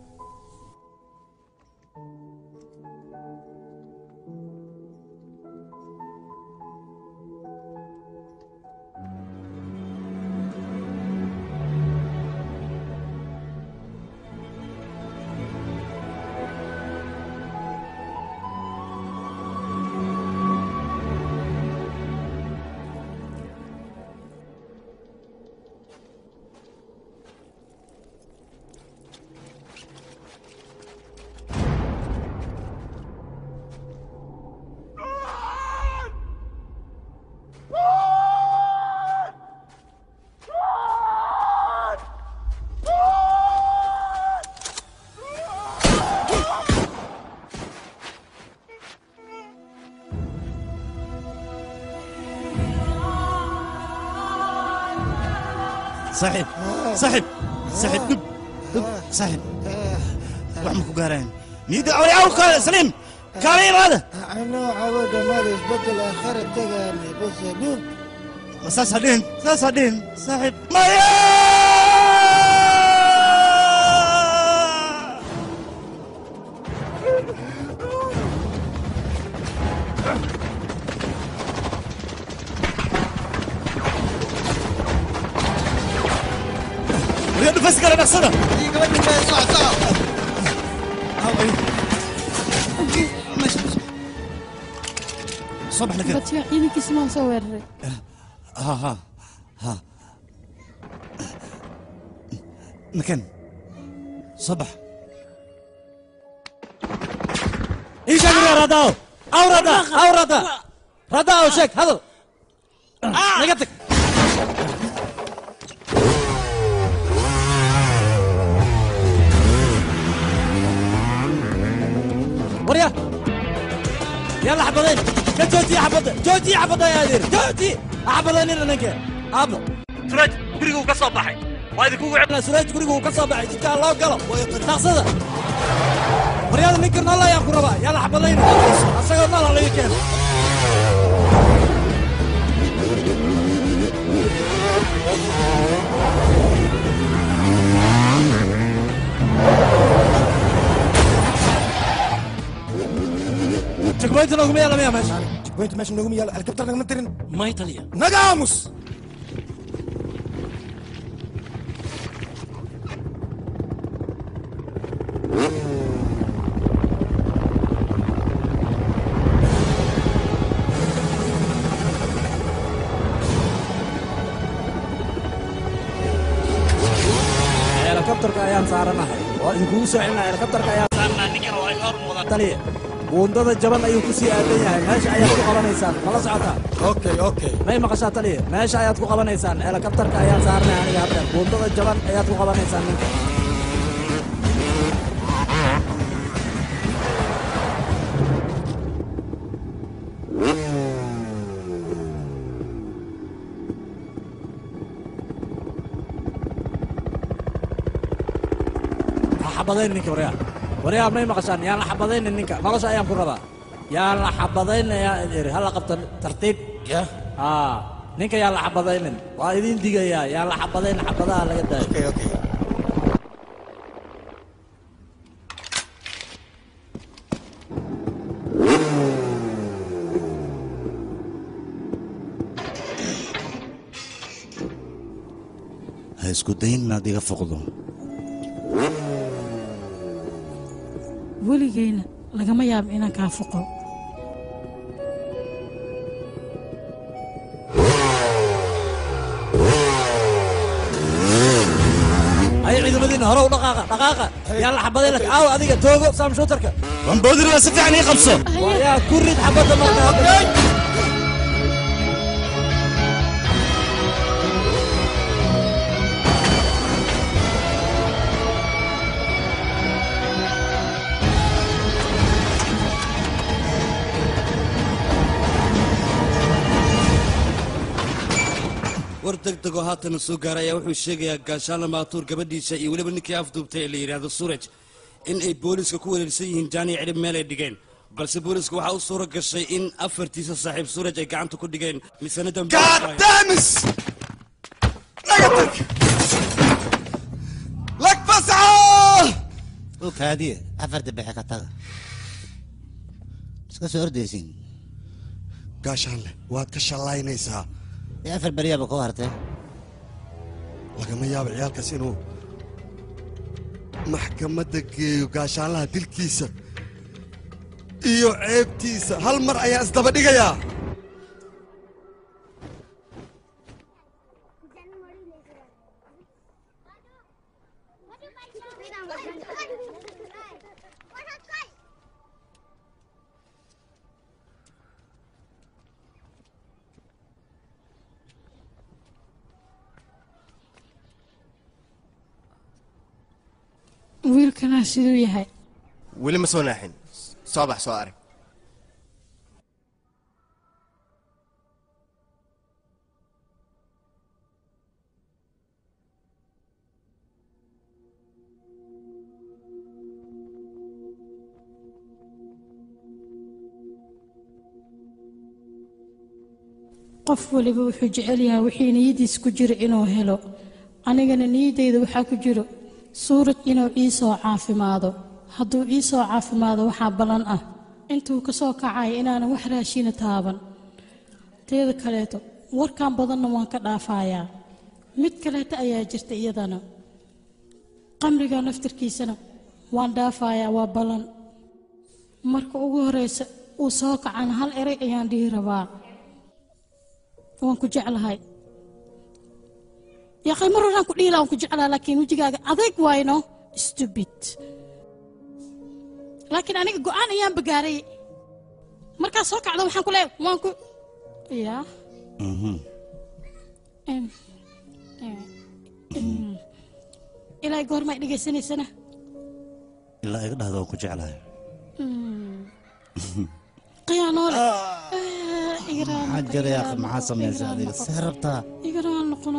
saaxiib saaxiib saaxiib dhub dhub saaxiib wax ma ku gaaraan niyadda awli awka saliim kaala imaada anoo cawada mada isbedel aakhira tagaane base dhub ma saas ha dhihin saas ha dhihin saaxiib maya Wariya dhufaysi kale dhaqsada soo bax nakeen badka ciidankiisa maa soo weeraray ها ها ها مكان صبح ايش اقرا رضاو او رضا او رضا رضا او شك هذا نقطك وريا يلا حبضين جوتي حبض جوتي حبض يا ادير جوتي حبضين انا نك حبض سراج gurigu ka soo baxay waa idinkugu celina suraaj gurigu ka soo baxay jidkaa loo galo dhaqsada waryaada ninka nool ayaan ku rabaa yalla xabadayna asagoo nool laga keeno jagboynta nooguma yaala miya meesha jagboynta meesha nooguma yaala helikabtar nagama tirin may taliya naga aamus helikabtarka ayaan saaranahay waa idinkugu soo celinaa helikabtarka ayaan saarnaa ninkan waa inoo muuqda taliya buundada jaban ayuu ku sii aadan yahay meesha ayaad ku qabanaysaan mala socotaa okay okay may maqashaa taliya meesha ayaad ku qabanaysaan helikabtarka ayaan saarnay aniga haddeer buundada jaban ayaad ku qabanaysaan ninka ha xabadayn ninka waryaa waryaa may maqashaan yaan la xabadaynin ninka nolosha ayaan ku rabaa yaan la xabadaynayaa iri hala qabta tartiib aa ninka yaan la xabadaynin waa idin digayaa yaan la xabadayn xabadaha laga daayo ha isku dayin inaad iga foqdo weligeyna lagama yaabo inaan kaa foqo ay ciidamadiina hore u dhaqaaqa dhaqaaqa yaan la xabadayn lak aaw adiga toogo saam shootarka wamboodiriba si fiican ii qabso yaa ku rid xabadda marka war degdegoo haatana soo gaaray ayaa wuxuu sheegayaa gaashaanla maatuur gabadhiisa iyo weliba ninkii afduubtay ee la yidhaahdo suraj in ay booliiska ku wareersan yihiin jaaniya cidhib meel ay dhigeen balse booliiska waxaa u suura gashay in afartiisa saaxiib suraj ay gacanta ku dhigeen misana damis lak fasca kaadiye afarta bexe ka taga iska soo ordaysin gaashaanle waad ka shallaynaysaa ee afar beryaaba ku hartay lagama yaabo ciyaalkaas inuu maxkamadda geeyo gaashaanlaha dilkiisa iyo ceebtiisa hal mar ayaa isdaba dhigayaa wiilkanaa siduu yahay weli ma soo naaxin soo bax soo arag qof waliba wuxuu jecel yahay wixii niyadiis ku jira inuu helo anigana niyaddayda waxaa ku jiro suurad inuu ii soo caafimaado hadduu ii soo caafimaado waxaa ballan ah intuu ka soo kacaya inaanan wax raashina taaban teeda kaleeto warkan badanna waan ka dhaafayaa mid kaleeto ayaa jirta iyadana qamriga naftirkiisana waan dhaafayaa waa ballan marka ugu horeysa uu soo kacana hal eray ayaan dhihi rabaa waan ku jeclahay yaqay mar horaan ku dhiila waan ku jeclaha laakiin wejigaaga adayg waayno stupid laakiin aniga go'aan ayaan bagaaray markaad soo kacdo waxaan ku leeyahay waan ku yaa Em, em, em. ilaahay goormaa dhegaysanaysana ilaa iga dhahdo waan ku jeclahay khiyaanoole maxaa jira yaa maxaa samaysa adiga see rabtaa igaraan noqono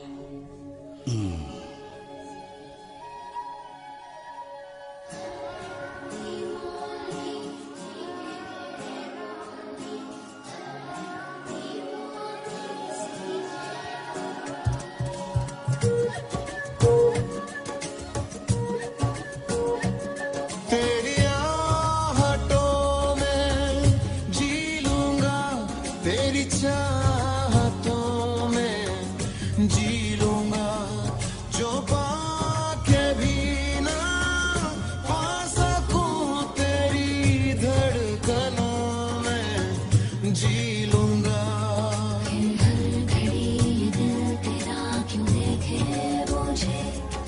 तेरी आहटों में जी लूंगा तेरी चाहतों में जी लूंगा जो पाके भी ना पा सकूं तेरी धड़कनों में जी लूंगा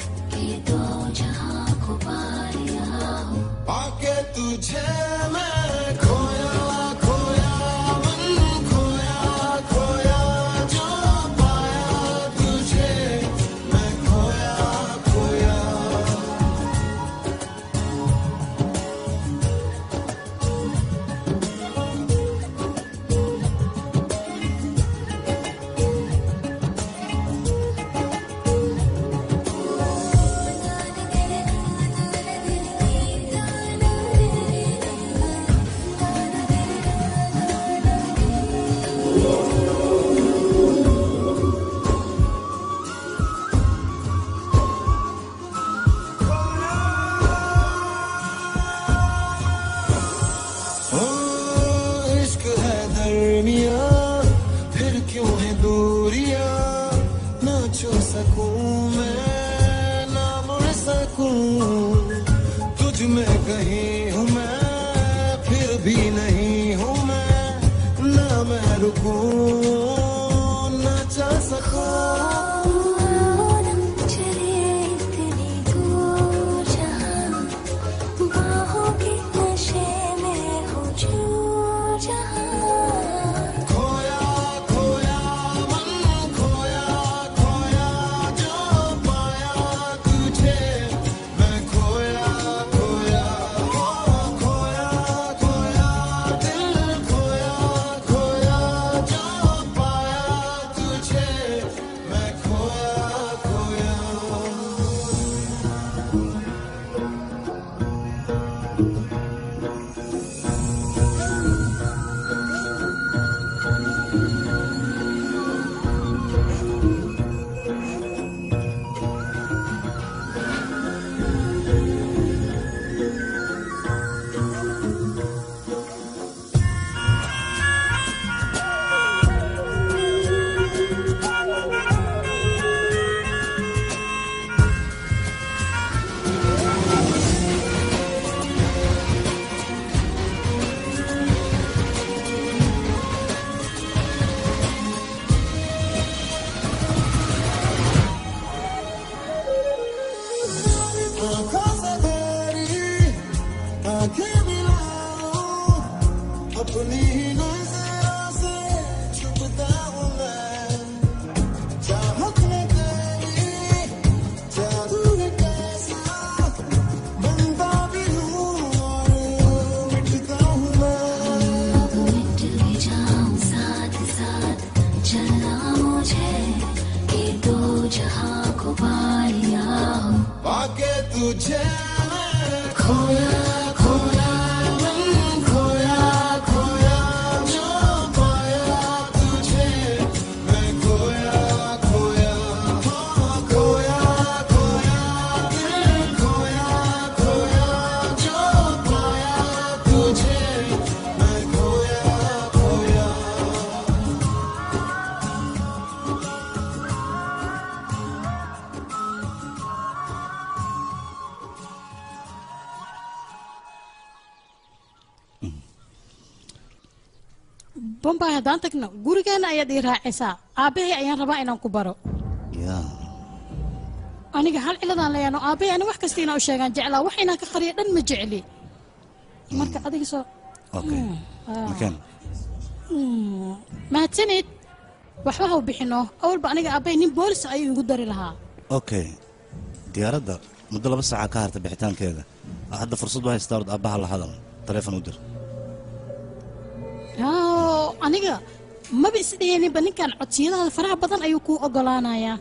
पाके तुझे मैं सुकून न जा सका चले तेरी दूर जहां बाहों के नशे में हो चूर जहां खोया खोया मन खोया खोया जो पाया तुझे मैं खोया खोया ओ खोया खोया दिल खोया खोया जो पाया तुझे मैं खोया खोया आँखों से तेरी आंखें मिलाऊं अपनी ही नजरों से छुपता हूँ मैं चाहत में तेरी जादू है कैसा बनता भी हूँ और मिटता हूँ मैं मिट भी जाऊं साथ साथ चलना मुझे कि दो जहां को पाया हो पाके तुझे मैं खोया खोया मन खोया खोया जो पाया तुझे मैं खोया खोया हाँ, खोया खोया दिल खोया खोया जो पाया तुझे मैं खोया खोया bombay haddaan tagno gurigeena ayaad ii raacaysaa aabbahay ayaan rabaa inaan ku baro yaa aniga hal ciladaan leeyaano aabbahay ani wax kasta inaan u sheegaan jeclaa wax inaan ka qariyo dhan ma jecli marka adiga soo okay Ah. makeen Hmm, mahadsanid waxba ha u bixino awalba aniga aabbahay nin boolis ayuu igu dari lahaa okay diyaaradda muddo laba saaca ka harta bixitaankeeda hadda fursad u haystaa ord aabbaha la hadal taleefon u dir Oo, aniga maba isdheheeninba ninkan codsiyadaada faraha badan ayuu kuu ogolaanayaa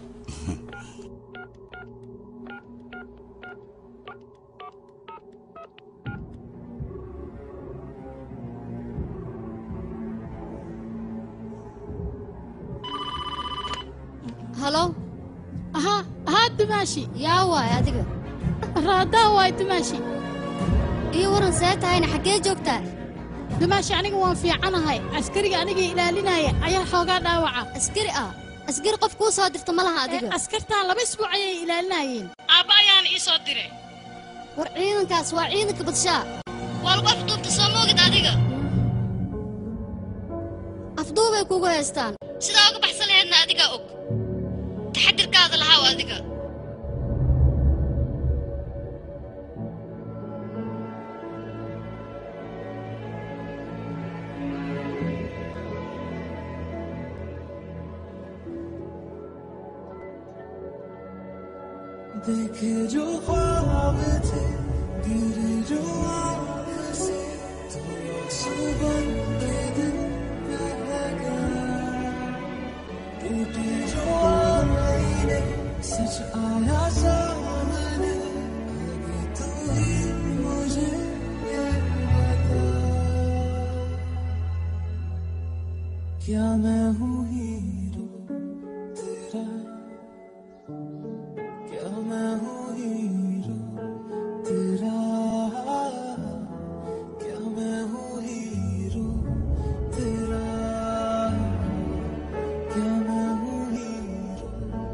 halo aha ahaa dumaashi yaa waay adiga raadaa waay dumaashi iyo waran see tahayna xaggee joogtaa dumaashi aniga waan fiicanahay askariga aniga ilaalinaya ayaa xoogaa dhaawaca askari ah askari qof kuu soo dirta ma laha adiga askartaa laba isbuuc ayay ilaalinayeen aabba ayaana ii soo diray war ciidankaas waa ciidanka badshaa waa lagu afduubta soo moogid adiga afduubay kugu haystaan sidaa uga baxsan laheedna adigaa og taxadirkaada lahaa adiga देखे जो ख्वाब थे गिरे जो आँख से तो आंसू बन के दिल बह गया टूटी जो आईने सच आया सामने आगे तू ही मुझे ये बता क्या मैं हूँ हीरो तेरा क्या मैं हूँ हीरो तेरा क्या मैं हूँ हीरो तेरा क्या मैं हूँ hero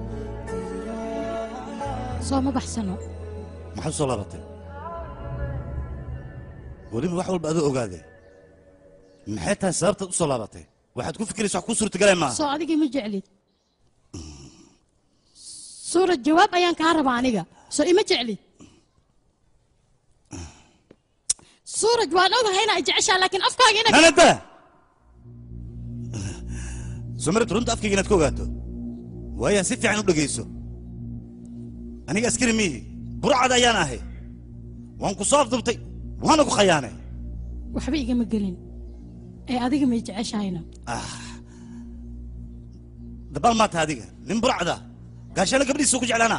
soo ma baxsano maxaad u soo laabatay weliba wax walba adoo ogaadee maxay tahay sababtaad u soo laabatay waxaad ku fikiraysa wax ku suurtagalay maaha soo adigii ma jeclid suurad jawaab ayaan kaa rabaa aniga soo ima jeclid suuraj waan ogahay inaa jeceshaa laakiin afkaaga ina nanada sumarid runta afkayga inaad ka ogaato waayaa si fiican u dhegayso aniga askari miihi burcad ayaan ahay waan ku soo afdubtay waana ku khayaanay waxba igama gelin ee adiga may jeceshahayna dabaal maata adiga nin burcada gaashaana gabdhiisa ku jeclaanaa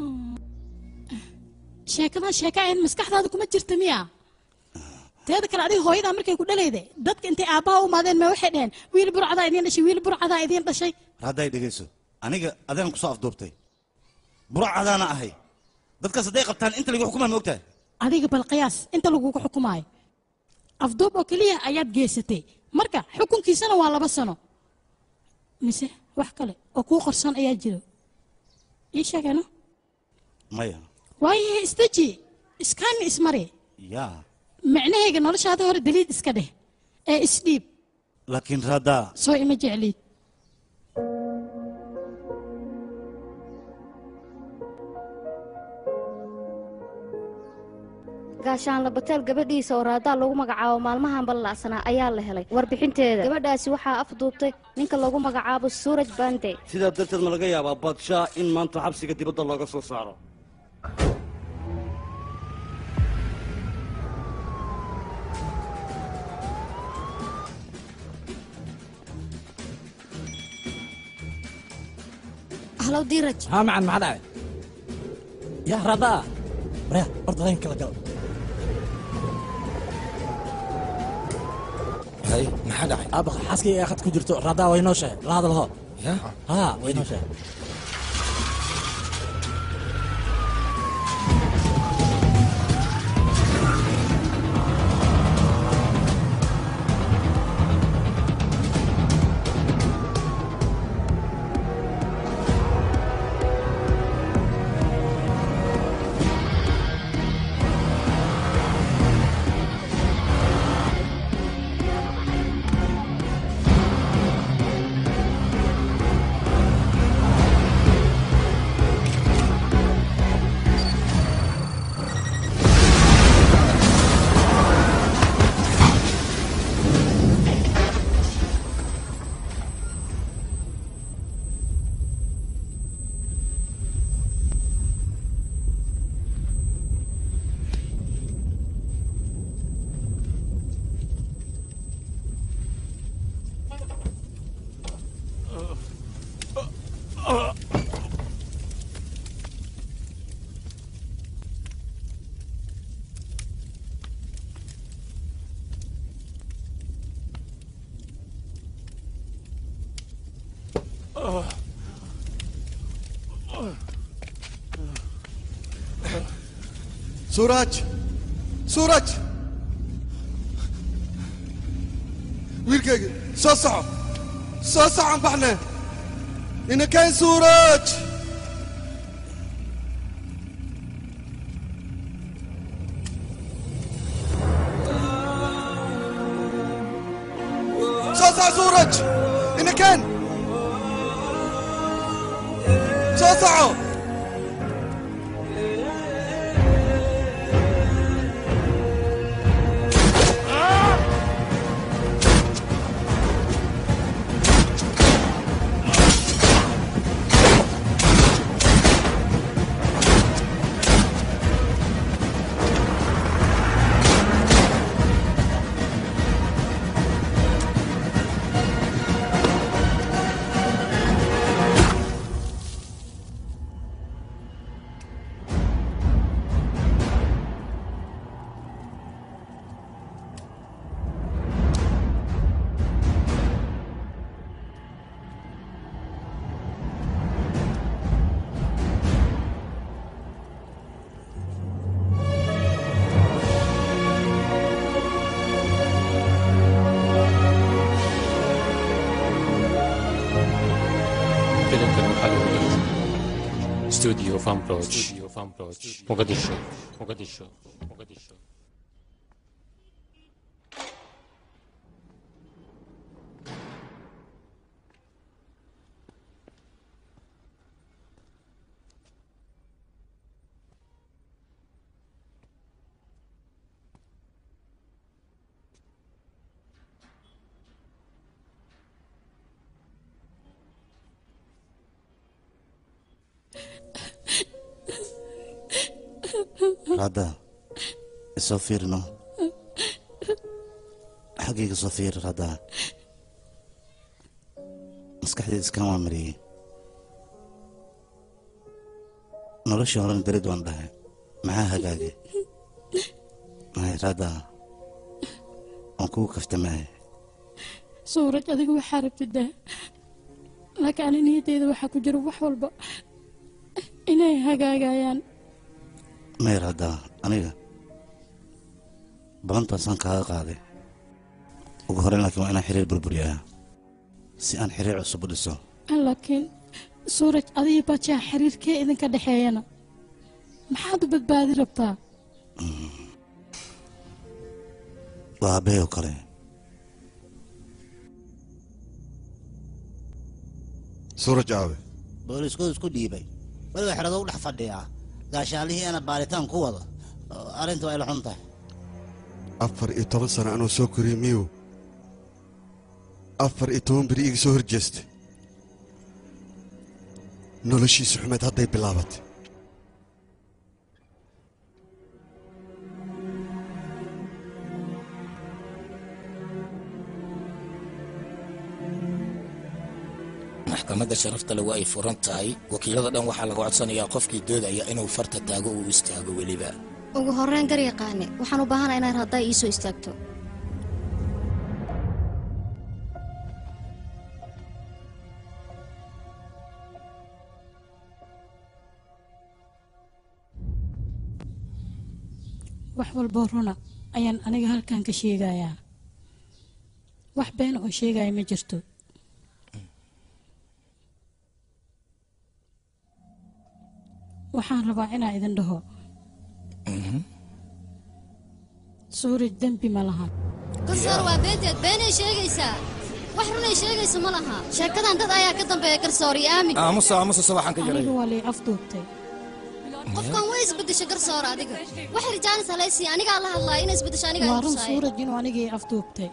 sheekadan sheeka ahayd maskaxdaada kuma jirta miya teeda kale adiga hooyadaa markay ku dhalayde dadka intay aabbaha u imaadeen ma waxay dhaheen wiil burcadaa idiin dhashay wiil burcadaa idiin dhashay hadday dhegayso aniga adaan ku soo afduubtay burcadaana ahay dadkaas hadday qabtaan inta lagu xukumaa ma ogtahay adiga bal qiyaas inta lagugu xukumaayo afduub oo keliya ayaad geysatay marka xukunkiisana waa laba sano mise wax kale oo kuu qorsan ayaa jiro ii sheegano maya waayahe isdeji iskaani ismari yaa micnahayga noloshaada hore daliid iska dheh ee isdhiib laakiin raaddaa soo ima jecliid gaashaanla batel gabadhiisa oo raadaa lagu magacaabo maalmahan ballacsanaa ayaa la helay warbixinteeda gabadhaasi waxaa afduubtay ninka lagu magacaabo suuraj bande sidaa darteed ma laga yaabaa baadshaa in maanta xabsiga dibadda looga soo saaro halow diiraj ها معن ما حدا يا رضا ريا برضه غير كلا قلب hay maxaa dhacay ابغى حاسكي اخذت كجرتو رضا وينوشه لا هذا الهو ya ها وينوشه suuraj suuraj wiilkayga soo soco soo socon baxne inakeen suuraj soo soco suuraj inakeen soo soco filimkan waxaa lagu dhigay studio famroch muqadisho muqadisho muqadisho radda isoo fiirno xaggayga soo fiir radda maskaxdeed iskaan waa mariyey noloshii horena berid waan dhahay maxaa hagaagay may radda waan kugu kaftamaya suuraj adigu waxaa rabtidaa laakiin ani niyaddeeda waxaa ku jira wax walba inay hagaagayaan may radda aniga balantaasaan kaaga qaaday ugu horreyn laakiin waa inaan xiriir burburiyaa si aan xiriir cusub u dhiso laakiin suuraj adiga bajaa xiriirkee idinka dhexeeyana maxaad u badbaadi rabtaa waa aabbahay oo kale suuraj aawe booliiskooda isku dhiibay weliba xerado u dhex fadhiyaa gaashaalihii ana baaritaan ku wada arrinta waa ila xun tahay afar iyo toban sano anuu soo koriyey miyu afar iyo toban beri iga soo horjeestay noloshiisa xumeed hadday bilaabatay maxkamadda sharafta le waa ay furan tahay wakiilada dhan waxaa laga codsanayaa qofkii doodaya inuu farta taago uu istaago weliba ugu horreyn gar yaqaane waxaan u baahanahay inaad haddaa ii soo istaagto wax walboo runa ayaan aniga halkan ka sheegayaa wax been oo sheegaya ma jirto waxaan rabaa inaa idin dhaho suuraj dembi ma laha garsoor waa beenteed beenay sheegaysaa wax runay sheegaysa ma laha sheekadan dad ayaa ka dambeeya garsoor iyo aamin aamusa aamusa waxaan ka aniga yaray waa lay afduubtay qofkan way isbedesha garsoor adiga wax rijaanis halaysi anigaa la hadlaya inay isbedesho aniga waa run suuraj inuu anigii afduubtay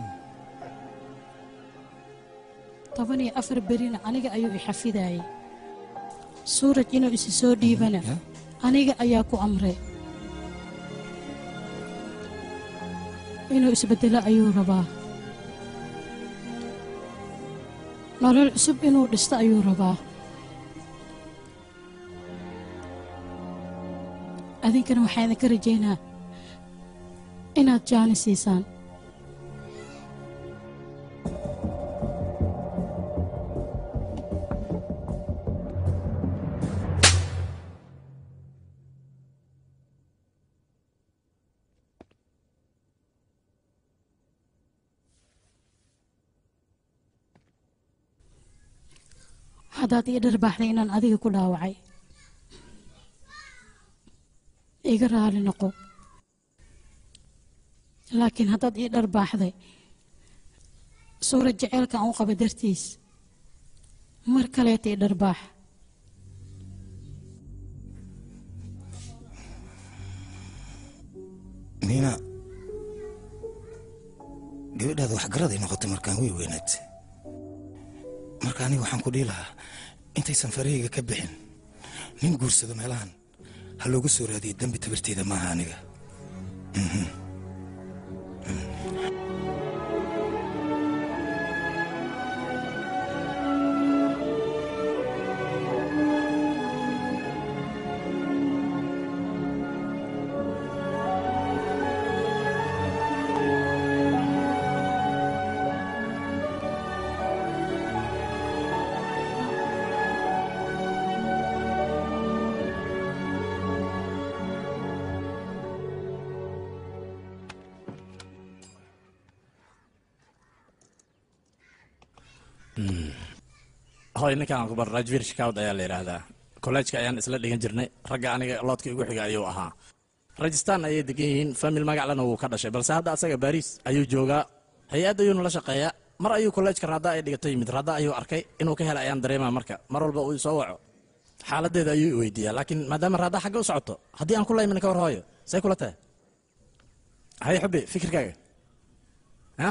toban iyo afar berina aniga ayuu i xafidayay suuraj inuu isi soo dhiibana aniga ayaa ku amray inuu isbeddelo ayuu rabaa nolol cusub inuu dhisto ayuu rabaa adinkana waxaa idinka rajaynaa inaad jaani siisaan haddaad ii dharbaaxday inaan adiga ku dhaawacay iga raali noqo laakiin haddaad ii dharbaaxday suurad jaceylka aan u qaba dartiis mar kaleeta ii dharbaax niina gabadhaada waxgaraday noqotay markaan way weynaad marka aniga waxaan ku dhihi lahaa intaysan farahayga ka bixin nin guursado meelahan ha loogu soo raadiyo dembi tabirteeda maaha aniga Mhm. hoy ninkaan ku bar rajvir shikaawd ayaa la yidhaahdaa kolleejka ayaan isla dhigan jirnay ragga aniga loodka igu xiga ayuu ahaa rajistaan ayay degan yihiin famil magaclana wuu ka dhashay balse hadda asaga baariis ayuu joogaa hay-add ayuuna la shaqeeyaa mar ayuu kolleejka raada ay dhigato yimid raada ayuu arkay inuu ka helay ayaan dareemaa marka mar walba uu soo waco xaaladeeda ayuu i weydiiyaa laakiin maadaama raada xagga u socoto haddii aan ku laymin ka war hooyo say kula tahay hay xubbi fikirkaaga ha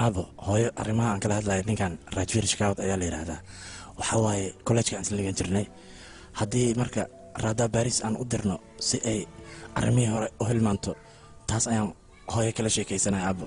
aabo hooyo arrimaha aan kala hadlayo ninkan rajvir shikaawad ayaa la yidhaahdaa waxaa waaye kollejka aan isla dhigan jirnay haddii marka raadaa baris aan u dirno si ay arrimihii hore u hilmaanto taas ayaan hooyo kala sheekaysanaya aabo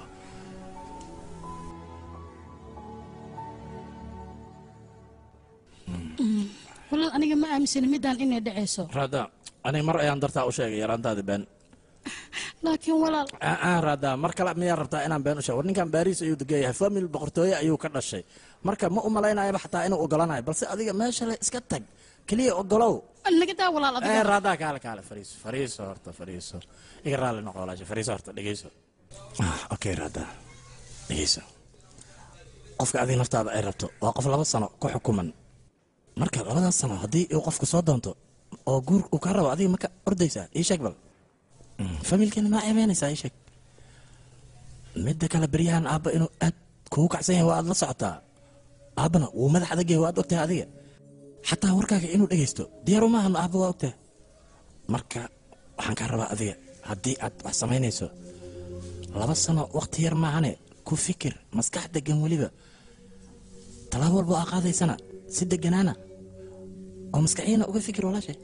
walaal aniga ma aaminsani midaan inay dhacayso raada aniga mar ayaan dartaa u sheegay yaraantaada been laakiin walaal aa raada mar kale miyaa rabtaa inaan been u sheego war ninkan baris ayuu degan yahay famil boqortooye ayuu ka dhashay marka ma u malaynayaba xataa inuu ogolanayo balse adiga meesha le iska tag keliya ogolow naga daa walaal ee adiga raadaa kaale kaale fariiso fariiso horta fariiso iga raalli noqo walaasha fariiso horta dhegeyso ah okay raadaa dhegeyso qofka adiga naftaada ay rabto waa qof laba sano ku xukuman marka labadaas sano haddii uu qofku soo doonto oo guur uu kaa rabo adiga maka ordaysaa ii sheeg bal familkeena maa eemeynaysaa ii sheeg midda kale beryahan aabba inuu aad kugu kacsan yahay waa aad la socotaa aabbana wuu madax adag yahay waa aad ogtahay adiga xataa warkaaga inuu dhegaysto diyaaru maahan aabba waa ogtahay marka waxaan kaa rabaa adiga haddii aad wax samaynayso laba sano waqti yar maahane ku fikir maskax degan weliba tallaabo walba aa qaadaysana si deganaana oo maskaxiyana uga fikir walaashay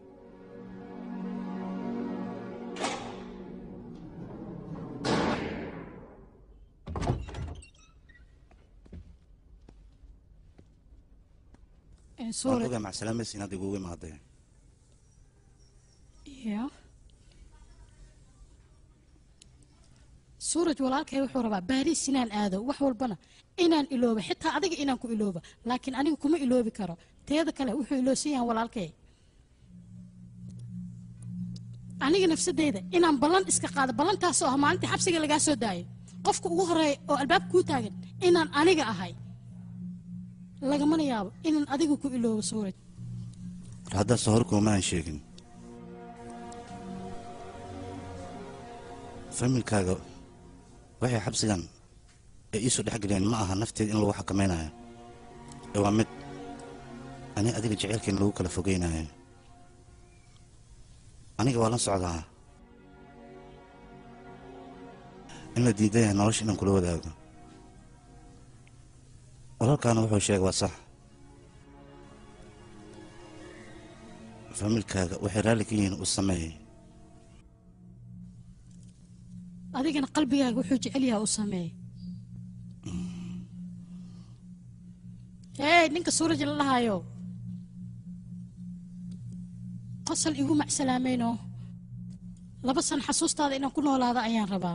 waan ogaa macsalaamaysa inaad igugu imaaday ya suuraj walaalkay wuxuu rabaa baariis inaan aado wax walbana inaan iloobo xitaa adiga inaan ku iloobo laakiin aniga kuma iloobi karo teeda kale wuxuu iloosan yahay walaalkay aniga nafsadeyda inaan ballan iska qaado ballantaasoo ah maalintii xabsiga lagaa soo daayo qofka ugu horeeya oo albaab kuu taagan inaan aniga ahay lagamana yaabo inaan adiga ku iloobo suuraj haddaase hor kuma aan sheegin familkaaga waxay xabsigan ay iisoo dhex geliyeen ma aha nafteed in lagu xakamaynayo ee waa mid ani adiga jeceylkeena lagu kala fogeynayo aniga waa la socdaa in la diidan yahay nolosha inaan kula wadaago walaalkaana wuxuu sheegay waa sax familkaaga waxay raalli ka yihiin uu sameeyey adigana qalbigaaga wuxuu jecel yahay u sameey hey ninka suuraj la dhahayo qosol igu macsalaamayno laba san xasuustaada inaan ku noolaado ayaan rabaa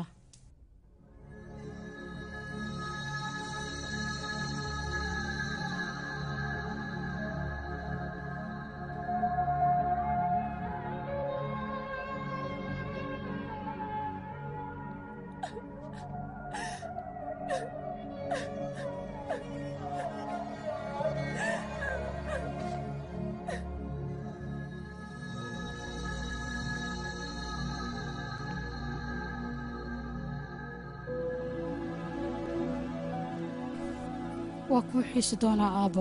waa kuu xiisi doonaa aabbo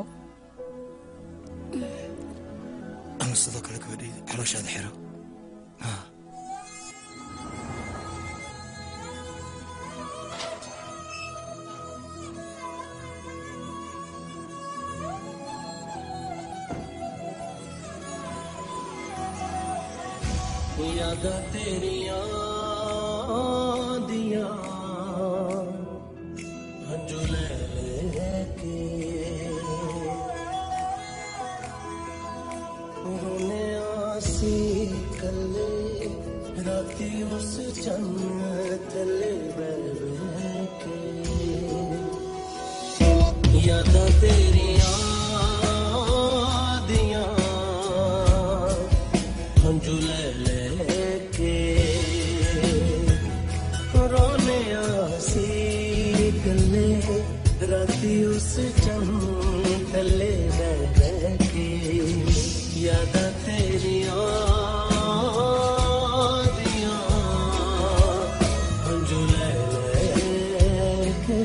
ama sidoo kale gabadhayda calooshaada xiro यादां तेरियां दियां हंजू ले लेके रोने आसी कले राती उस चन्न तले बैठ के यादां तेरियां दियां हंजू ले लेके रोने आसी गले राती उस चम तले बैठ के याद तेरिया दिया हंजू ले लेके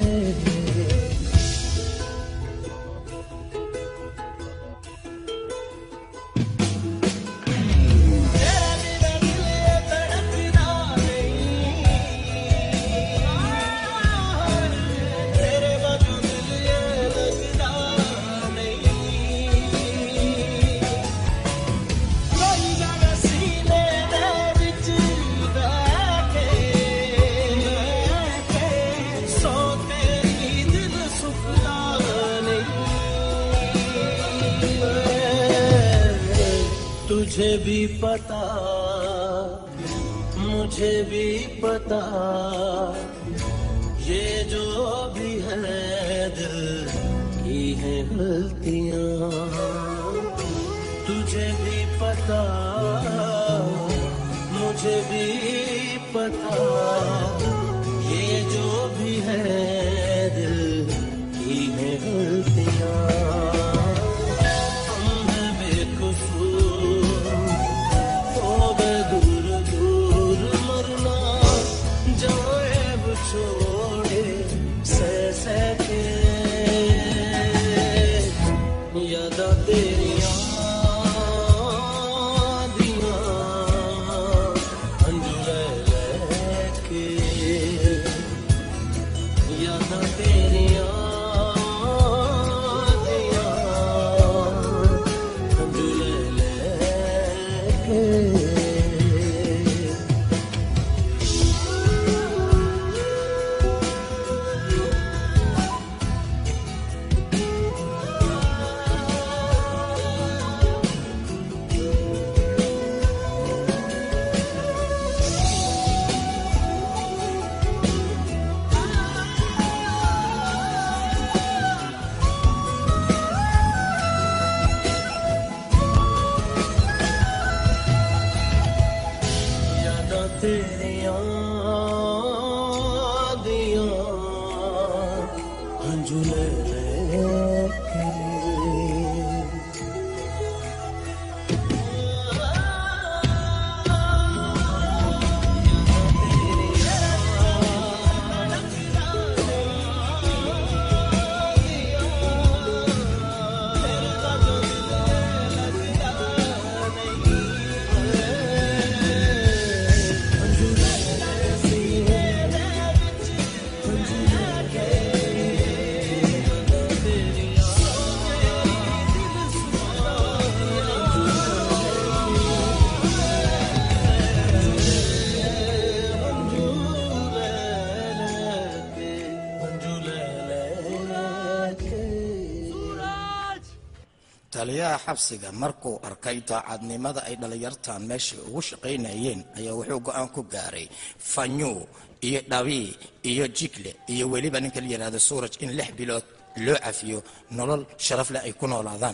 तुझे भी पता मुझे भी पता ये जो भी है दिल की है गलतियां तुझे भी पता मुझे भी पता ये जो भी है दिल की है गलतियां हम हैं बेकसूर तो बे दूर दूर मरना जाएब छोड़े सह सह के यादा तेरियां दियां अंजुरे लेके यादा तेरियां दियां अंजुरे लेके यादां तेरियां दियां अंजुले लेके taliyaha xabsiga markuu arkay daacadnimada ay dhallinyartan meesha ugu shaqaynayeen ayaa wuxuu go-aan ku gaaray fanyu iyo dhabii iyo jigle iyo weliba ninka la yidhaahdo suuraj in lix bilood loo cafiyo nolol sharaf leh ay ku noolaadaan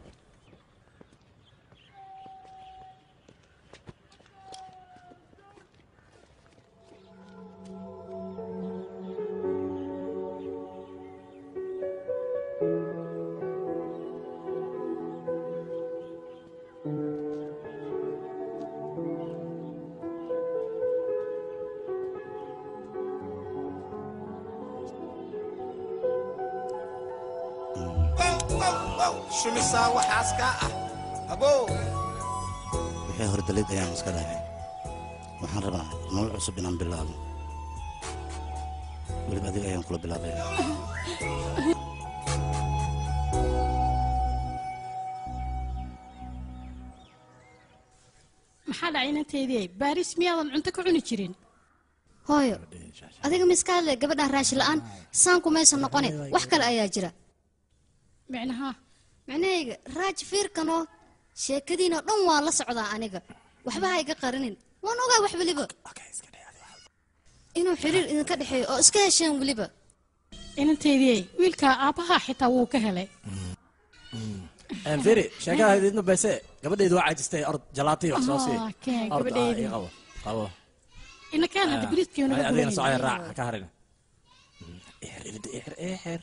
shumisaa waxaas kaa ah abow wixii hordalid ayaan iska dhaafay waxaan rabaa nolol cusub inaan bilaabo weliba adiga ayaan kula bilaabaya maxaa dhacay inanteedii baaris miyaadan cunto ka cuni jirin hooyo adiga miskaale gabadhan raashi la'aan saanku maysan noqone wax kale ayaa jira micnaha micnahayga raaj fiirkanoo sheekadiinoo dhan waa la socdaa aniga waxba ha iga qarinin waan ogaa wax weliba inuu xiriir idinka dhexeeyo oo iska hesheen weliba inanteedii wiilkaa aabbaha xitaa wuu ka helay firi sheekada idin bayse gabadhaydu waa caajistay ord jalaatay wax soo sii Ah, kee, Ord, ah, gabadhaydii. ii qabo qabo inakaan hadda Ah, biriiskii naga adigana gubanayna. socaya raac ha ka harin ixir irida ixir ixir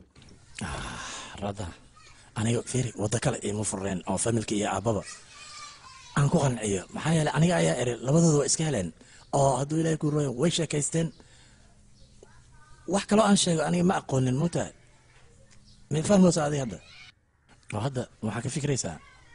rada aniga firi waddo kale iima fureen oo familka iyo aabbaba aan ku qanciyo maxaa yeelay aniga ayaa eri labadooda waa iska heleen oo hadduu ilaahay ku ruwayo way sheekaysteen wax kaloo aan sheego aniga ma aqoonin muta ma fahmaysa adiga hadda oo hadda waxaa ka fikraysaa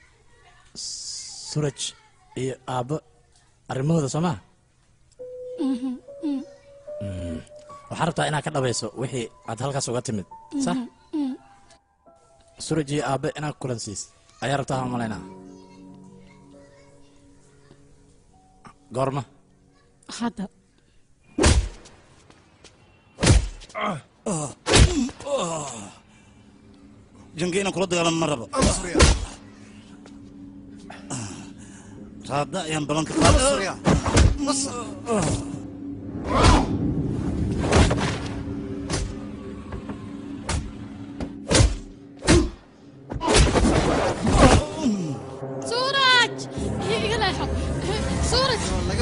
suraj iyo aabbo arrimahooda soo maa Mhm, mhm, waxaa rabtaa inaad ka dhabayso wixii aad halkaas uga timid sax mhm, mhm. suraj iyo aabbe inaad kulan siis ayaa rabtaa ha malaynaa goorma hadda jange inaan kula dagaalamo ma rabo raada ayaan ballanka qaaday suuraj iga leexo suuraj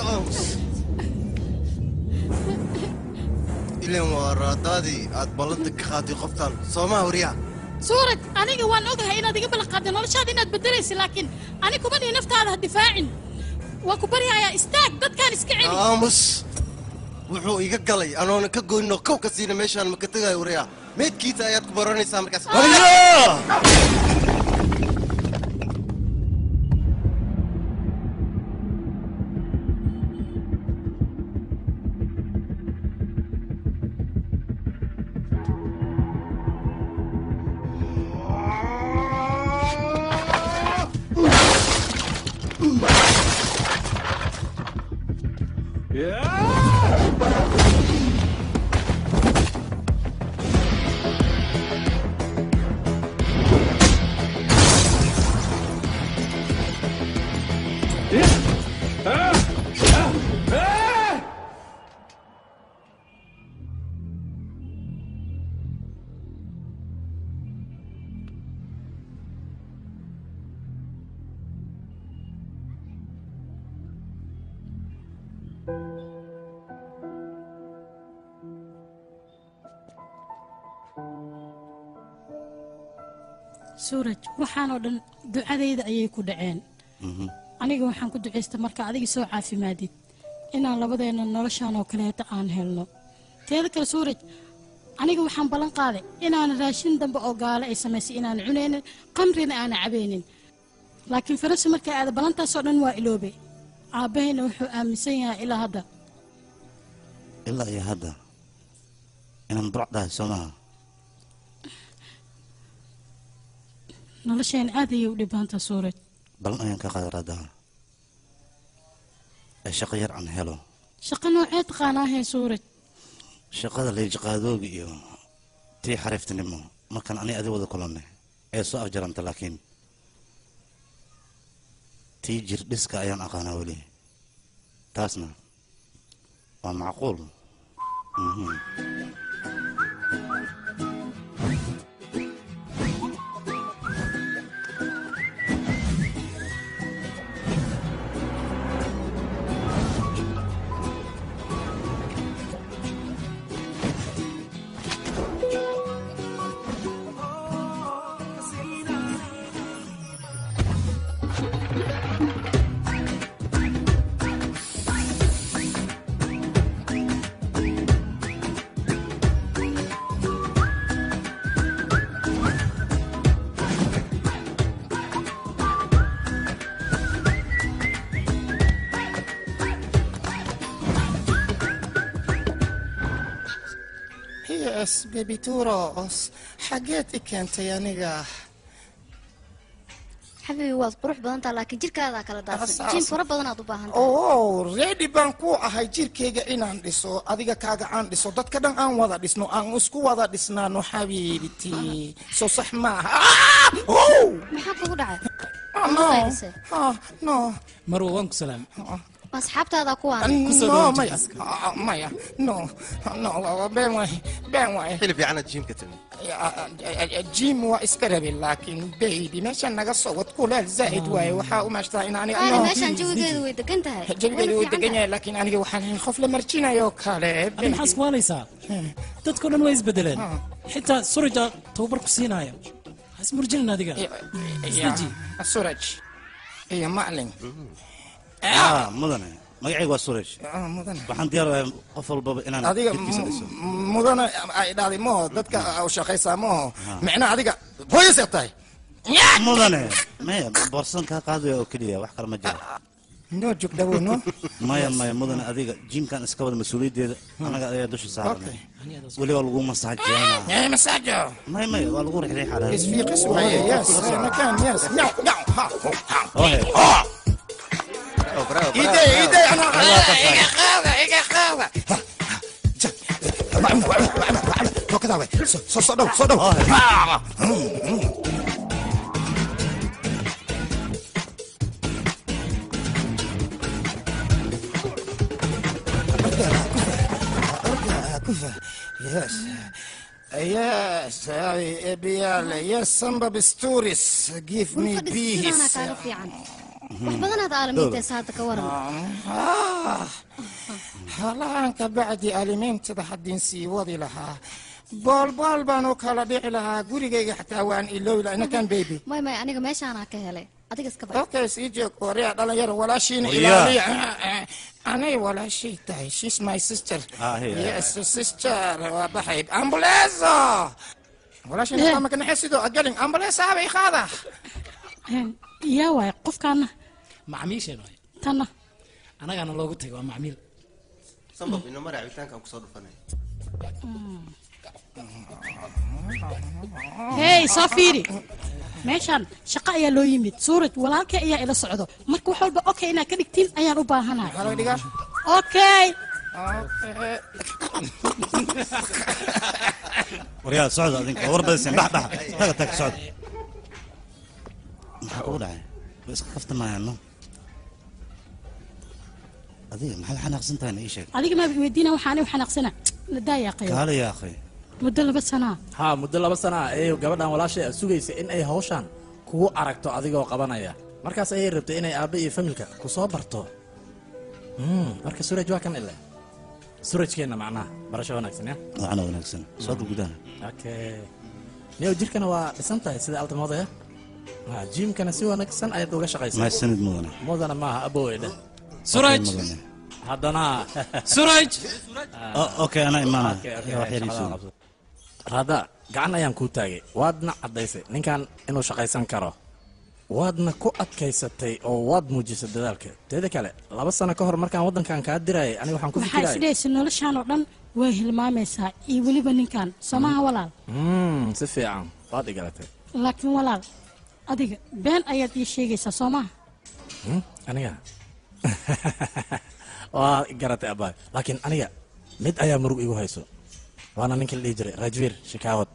ilan waa raadaadii aad ballanta ka qaaday qoftan soomaa wariyaa suuraj aniga waan ogahay inaad iga ballanqaadday noloshaada inaad bedelaysa laakiin ani kuma dhihi naftaada ha difaacin waa ku baryahayaa istaag dadkaan iska celi aamus wuxuu iga galay anoona ka goynno kow ka siina meeshaan maka tegayo wariyaa meydkiisa ayaad ku baranaysaa markaas suuraj waxaanoo dhan ducadayda ayay ku dhaceen aniga waxaan ku ducaysta marka adiga soo caafimaadid inaan labadeenna noloshaan oo kaleeta aan helno teeda kale suuraj aniga waxaan ballan qaaday inaanan raashin dambe oo gaale ay samaysay inaanan cunaynin qamrina aanan cabaynin laakiin farasa markay aada ballantaasoo dhan waa iloobay aabbahayna wuxuu aaminsan yahay ilaa hadda ilaa iyo hadda inaan burcdahay soo maaha nolosheen aad ayay u dhibaanta suuraj ballan ayaan ka qaaday raadaha ee shaqo yar aan helo shaqo noocee taqaanaahee suuraj shaqada leejaqaadooga iyo tii xariiftinimo markaan ani adi wada kulannay ee soo afjaranta laakiin tii jirdhiska ayaan aqaanaa weli taasna waa macquul Mhm. yes baby turos xageed i keentay aniga xabibi waad qurux badantaa laakiin jirkaadaa kala daadsan Asaas. jiim fara badanaad u baahan tahay oo ready baan ku ahay jirkayga inaan dhiso adiga kaaga aan dhiso dadka dhan aan wada dhisno aan isku wada dhisnaano xabiibiti soo sax maaha Ah! Oh! maxaa kugu dhacay no Maqaylise? Ah, no marwa waan ku salaam ma asxaabtaada kuwaan no maya Ah, maya no no been waay been waay xilib fiicanaad jiimka timi jim waa iska rabe laakiin baby meeshaan naga soo wad kuleel zaa'id waaye waxaa u maashtaa in ani qaali meeshaan jawigeedu way degan tahay jawigeedu wuu degan yahay laakiin aniga waxaan ahay qof la marjinayo kale adi maxaa iskuwaanaysaa dadkao dhan way isbedeleen xitaa surija tababar ku siinaayo ha ismurjinin adiga isdeji suraj iyo maclin ah mudane magacayga waa suresh Ah, mudane waxaan diyaar qof walbaba inaan adiga jidkiisa dhiso m- mudane ay dhahday maho dadka u shaqaysaa maho micna adiga hooyasee tahay mudane maya boorsan kaa qaadaya oo keliya wax kale ma jiro noo joog dhawo no maya maya mudane adiga jiimkan iska wada mas-uuliyaddeeda anaga ayaa dusha saaranay weli waa lagu masaajeena Eh, masaajo maya maya waa lagu rixday xalaal isfiiqis waaye yes makaan yes nyaw nyaw ha ha Ohe. Ide, ide, ana iga qaada, iga qaada. Tokadaa way. So- so- so dhow, so dhow. Ah. yes yes ebiyaal yes sambab stories give me sidaana peace kaaga fiican wax badanaad aalamiinteesa hadda ka waran halahan ka bacdi alimeyntada haddin sii wadi lahaa boolbool baan u kala dhici lahaa gurigayga xataa waan iloowi lahaa inakan baby may may aniga meeshaanaa ka helay adiga iska bar okay sii joog waryaa dhalinyaro walaashiina Waryaa. ilaaliya anay walaashay tahay she's my sister Ah, here. yes sister waa baxay ambuleeso walaashiina Eh. kama kanaxe sidoo agalin ambuleesa habay qaada yaa waay qofkaana macmiisheen waay tanna annagaana loogu tagay waa macmiil sambab ina mara cabitaankaan kusoo dhufanay hey soo fiiri meeshaan shaqo ayaa loo yimid suuraj walaalkay ayaa ila socdo marka wax walba okay inaad ka dhigtiin ayaan u baahanahay okay waryaa socda adinka war badiseen bax bax taga tag socda maxaa kugu dhacay way iska kaftamayaano adiga maxaad xanaaqsan tahay na ii sheeg adiga maa weydiina waxaan u xanaaqsana nadaaya qayo kaale yaa akhay muddo laba sanaa haa muddo laba sana ah ee gabadhan walaashay ah sugaysa in ay hawshan kugu aragto adigoo qabanaya markaas ayay rabtay inay aabba iyo familka ku soo barto Mm, marka suraj waa kan ile surajkeenna macnaha barasho wanaagsan ya waxana wanaagsan soo dhul gudaha okay niyow jirkana waa dhisan tahay sida altamooda ya Ah, jimkana si wanaagsan ayaad uga shaqaysaa maay sanid mudana mudana maaha abowey dheh Suraj! Mudane. haddana Suraj! O- okay anaa imaanaya Okay, okay, wax yar ii shaqada sugo. qabso. raada gacan ayaan kuu taagay waadna caddaysay ninkan inuu shaqaysan karo waadna ku adkaysatay oo waad muujisay dadaalka teeda kale laba sano ka hor markaan waddankan kaa dirayay aniga waxaan ku waxaa fikirayay isdhehaysa noloshaan oo dhan way hilmaamaysaa iyo weliba ninkan somaha walaal Mm, si fiican waad igalatay laakiin walaal adiga been ayaad ii sheegaysaa soomaha Hmm? aniga waa garatay abaay laakiin aniga mid ayaa murug igu hayso waana ninka la dhihi jiray rajvir shikaawad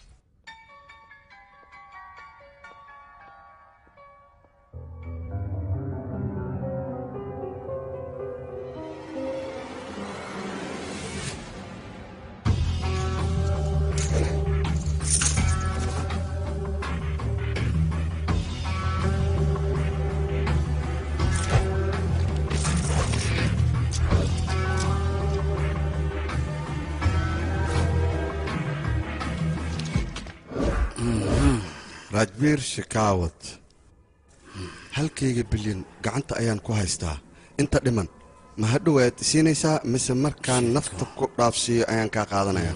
rajbiir shikaawad halkayga bilyan gacanta ayaan ku haystaa inta dhiman ma hadhow ayaad isiinaysaa mise markaan nafta ku dhaafsiiyo ayaan kaa qaadanayaa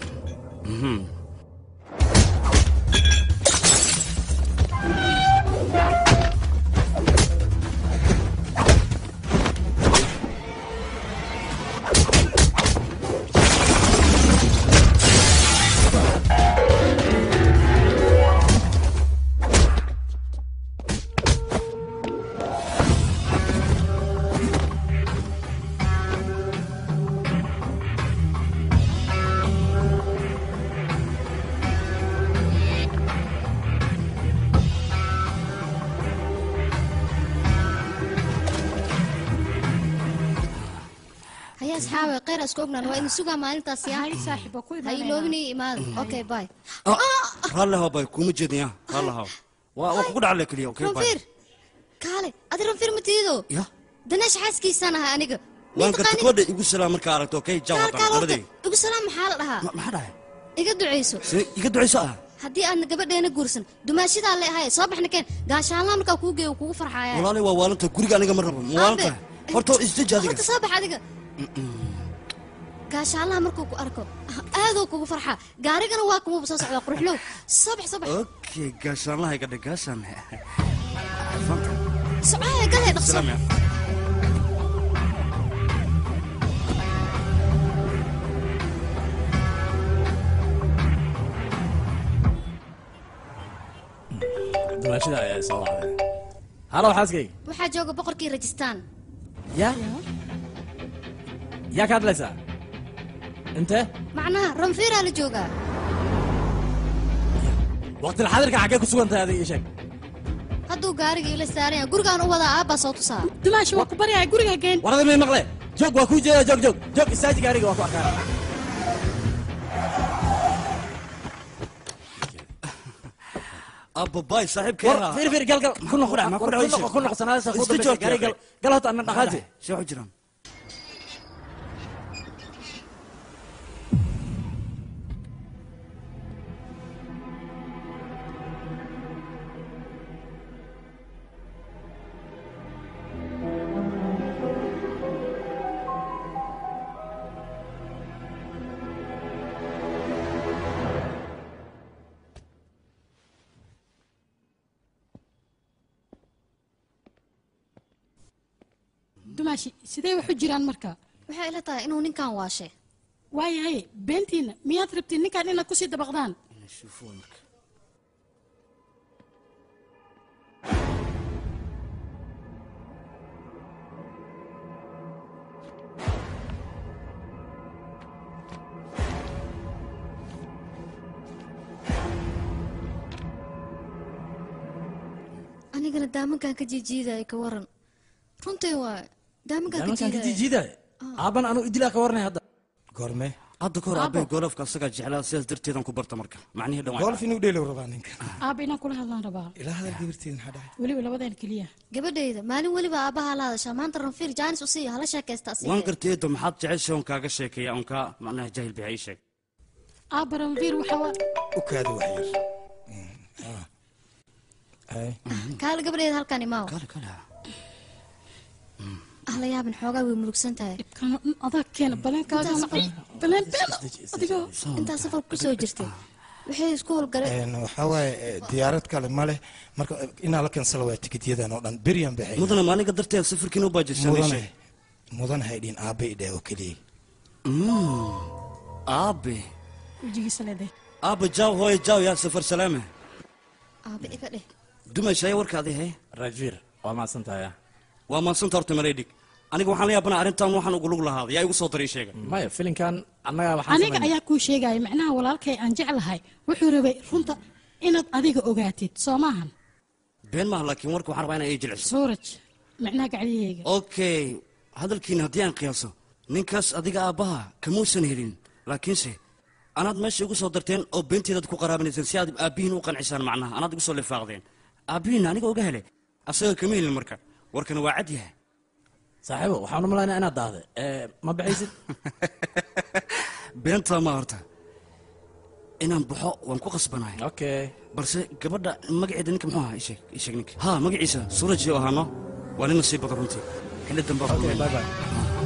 haya asxaabe kheyr isku ognaan waa idin sugaa maalintaas ya ha iloobinay imaada okay bye raalli haw bay kuma jeedin ya raalli haw waa waa kugu dhacale keliya okay bye ranfiir kaale adi ranfiir ma tiido Ya. daneesh xaaskiisaan ahay aniga waan garta gabadha igu salaam markaa aragto okay jaw kaal haddana kaal horta labadayga igu salaam maxaa la dhahaa maxaa dhahay iga ducayso see iga ducayso ah haddii aadna gabadheena guursan dumaashadaa le ahay soo baxna keen gaashaanlaa markaa kuu geeyo kugu farxaaya walaalay waa waalanta guriga aniga ma rabo ma waalanta horta isdeji adiga horta soo bax adiga gaashaanlaha markuu ku arko aadoo kugu farxaa gaarigana waa kumuuba soo socdaa quruxlow soo bax soo bax okay gaashaanlaha iga dhig gaashaan socoaya galee dhaqso salaam ya dumaashada ayaa soo wacday halow xaaskayga waxaa jooga boqorkii rajistaan yaa yaa ka hadlaysaa intee macnaha ranfiiraa la joogaa waqtil xadirka xaggee ku sugan tahay adiga ii sheeg hadduu gaariga ila saaran yahay gurigaan u wadaa aabbaa soo tusaa dumaashi waa ku baryahay guriga geen warada may maqle joog waa kuu jeeda joog joog joog istaaji gaariga waa ku arkaa abbabaay saaxiibkay war fiir fiir gal gal ku noqo Ma ku war, dhaco, ku noqo ku noqo sanaadasa ku Isla dambaysa joogta, gaari gal akhi. gal hota anna dhaqaaji see wax jiraan dumaashi sidee wax u jiraan marka waxay ila tahay inuu ninkan waashe waayahay beentiina miyaad rabtiin ninkan inaad kusii dabaqdaan anigana daamankan ka jiijiidaya ka waran runtii waa daamankan ka daamankan ka jiidaya jiijiidaya aaban anuu idilaa ka warnay hadda goorme hadda kahor aabay golofka asagaa jeclaa sidaas darteedan ku barta marka macnihii dhan golf inuu dheelow rabaa ninka aaba inaan kula hadlaan rabaa ilaa hadal gabarteeda maxaa dhahay weliba labadeen keliya gabadhayda maalin weliba aabbaha la hadashaa maanta ranfiir jaanis u siiya hala sheekaysta waan asiga gartay eedo maxaad jeceshay oon kaaga sheekeeya oon kaa macnaha jaahil bixa ii sheeg aaba ranfiir waxa waa u kaada wax yar kaale gabadhayda halkan imaaw ah la yaabin xoogaa way murugsan tahay adag keena baleenkaaga baleen beena adigoo intaa safar kusoo jirtay waxay isku howlgaleen waxaa waaye eh, diyaarad kale ma leh marka eh, inaa la kansala waa tikidyadan oo dhan beryan baxay mudana maalinka darteed safarkiina u baajisay mudane mudan haydhin aabe idhe oo keliya aabe wejigiisa leedahay aabe jaaw hooye jaaw yaa safar salaame aabe iga dheh dumayshaya warkaadi he rajviir waa maadsantahay waa maadsanta horta mareydhig aniga waxaan la yaabanaa arrintan waxaan ugu lug lahaaday yaa igu soo daray sheega maya filinkan annaga waxaan aniga ayaa kuu sheegaya macnaha walaalkay aan jeclahay wuxuu rabay runta inaad adiga ogaatid soo maahan been maaha laakiin warka waxaan rabaa inaa ii jilciso suuraj macnaha gacdiyahayga okay hadalkiina haddii aan qiyaaso ninkaas adiga aabbaha kamuusan helin laakiinse anaad meesha igu soo darteen oo beenteedaad ku qaraabanayseen si aad aabbihiin u qancisaan macnaha anaad igu soo lifaaqdeen aabbihiinna aniga oga hele asaga kama helin marka warkana waa cad yahay saaxiibo waxaan u malaynaa inaad daahday ma baxaysid beentaa ma horta inaan baxo waan ku qasbanahay okay balse gabadha magaceeda ninka muxuu ahaa isheeg isheeg ninka ha magaciisa suuraji oo ahaano waa nin nasiib badan runtii xilli dambaa Okay, bye bye.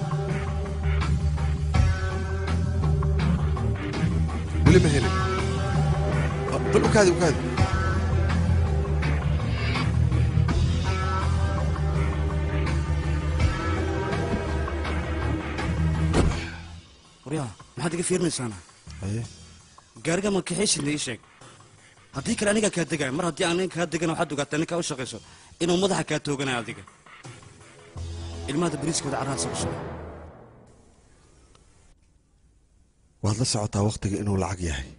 weli ma helin Ah, bal ukaadi ukaadi waryaa maxaad iga fiirinaysaana gaariga ma kaxaysidna ii sheeg haddii kale anigaa kaa degaya mar haddii aan nin kaa degana waxaad ogaataa ninkaa u shaqayso inuu madaxa kaa tooganayo adiga ilmahada bariiskooda carraha sabsho waad la socotaa wakhtiga inuu lacag yahay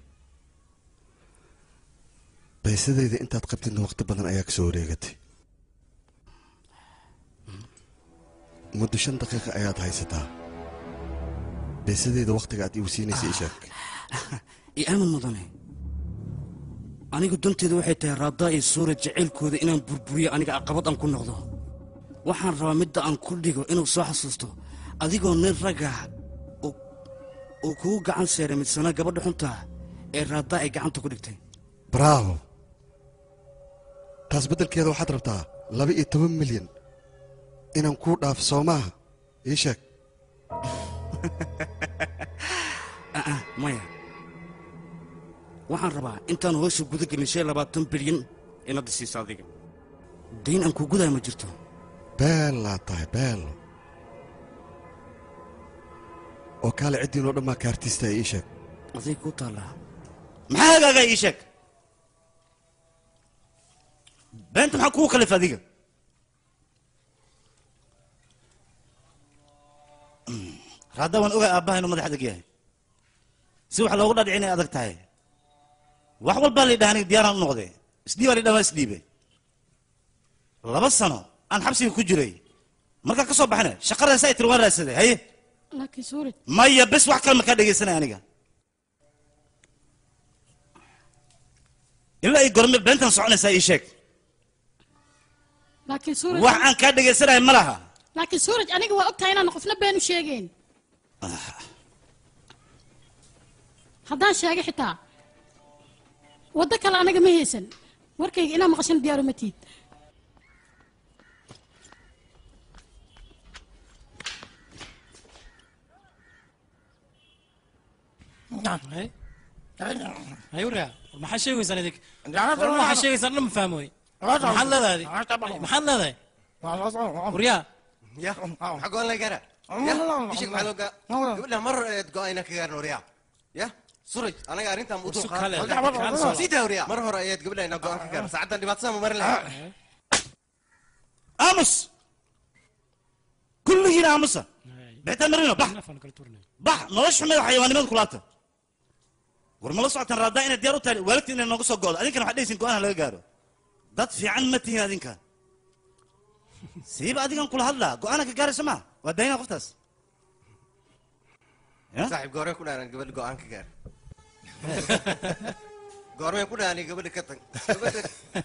baysadayda intaad qabtidna wakhti badan ayaa ka soo wareegatay muddo shan daqiiqa ayaad haysataa baysadayda wakhtiga aad igu siinaysa ii sheeg iyo aamin mudane anigu danteedu waxay tahay raadaa iyo suura jacaylkooda inaan burburiyo aniga aqabad aan ku noqdo waxaan rabaa midda aan ku dhigo inuu soo xasuusto adigoo nin ragah uu kugu gacan seeray midsana gabadha xuntaa ee raadaa ay gacanta ku dhigtay bravo taas beddelkeeda waxaad rabtaa laba iyo toban milyan inaan kuu dhaafo soo maaha ii sheeg aa maya waxaan rabaa intaan hoosha guda gelin shan iyo labaatan bilyan inaad isiiso adiga dayn aan kuu gudaya ma jirto beellaa tahay beello oo kaale ciddiinoo dhammaa kaartiista ii sheeg aday kuu taallaa maxaa hagaagaa ii sheeg beenta maxaa kugu khalifa adiga raadda waan ogaa aabbaha inuu madax adag yahay si wax loogu dhadhicin inay adag tahay wax walbaa la yidhaha aniga diyaaraan u noqde isdhiibaa la yidhaha waa isdhiibe laba sano aan xabsiga ku jiray markaan ka soo baxana shaqadan saa tiri waan raadsaday haye laakiin suuraj maya bes wax kale ma kaa dhegaysanaya aniga ilaa ay gorme beentan soconaysaa ii sheeg laakiin suuraj wax aan kaa dhegaysanahay ma laha laakiin suuraj aniga waa ogtahay inaan qofna been u sheegeyn haddaan sheegay xitaa waddo kale anaga ma haysan warkayga inaa maqashan diyaaro ma tiid hayuria maxaa sheegaysaan idig maxaa sheegaysaan dhan ma fahmoy maxaad leedahay maxaad leedahay waryaa ya maxaa go-aan laga gaaraa ya ishig maxaa loo gaa gabadha mar eed go-ayna ka gaaran waryaa ya suraj anaga arrintan u Su kale, kale soo. sii daa waryaa mar hore ayaad gabadha inaa go-aan ka gaaran saacaddan dhibaatada ma marin lahaa aamus kulligiina aamusa bixitaan marino bax bax nolosha xumeed xayawaanimada kulaabta war ma la socotaan raadaa inaad diyaar u tahay waalidtiin inay nooga soo goodo adinkana waxaad dhehaysin go-aan laga gaaro dad fiican ma tihiin adinka siiba adigan kula hadlaa go-aana ka gaaraysa ma waa daynaa qoftaas saaxiib goormeen ku dhahan gabadha go-aan ka gaar goormeen ku dhahan gabadha ka tag gabadha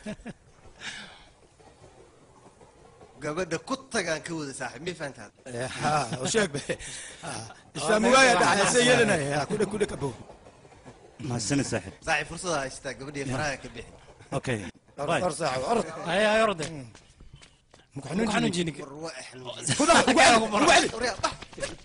gabadha ku tagaan ka wada saaxiib mii fahantaad sheeg be islaami waaya dhaxayse yeelanaya kudha kudha kabo mahadsanid saaxiib saaxiib fursada haystaa gabadhii faraha ka bixi okay or saaxiib or hay hay orde xanuunjinig. xanuunjinig Kudaha, ugu celi, ugu celi. Waryaa, bax.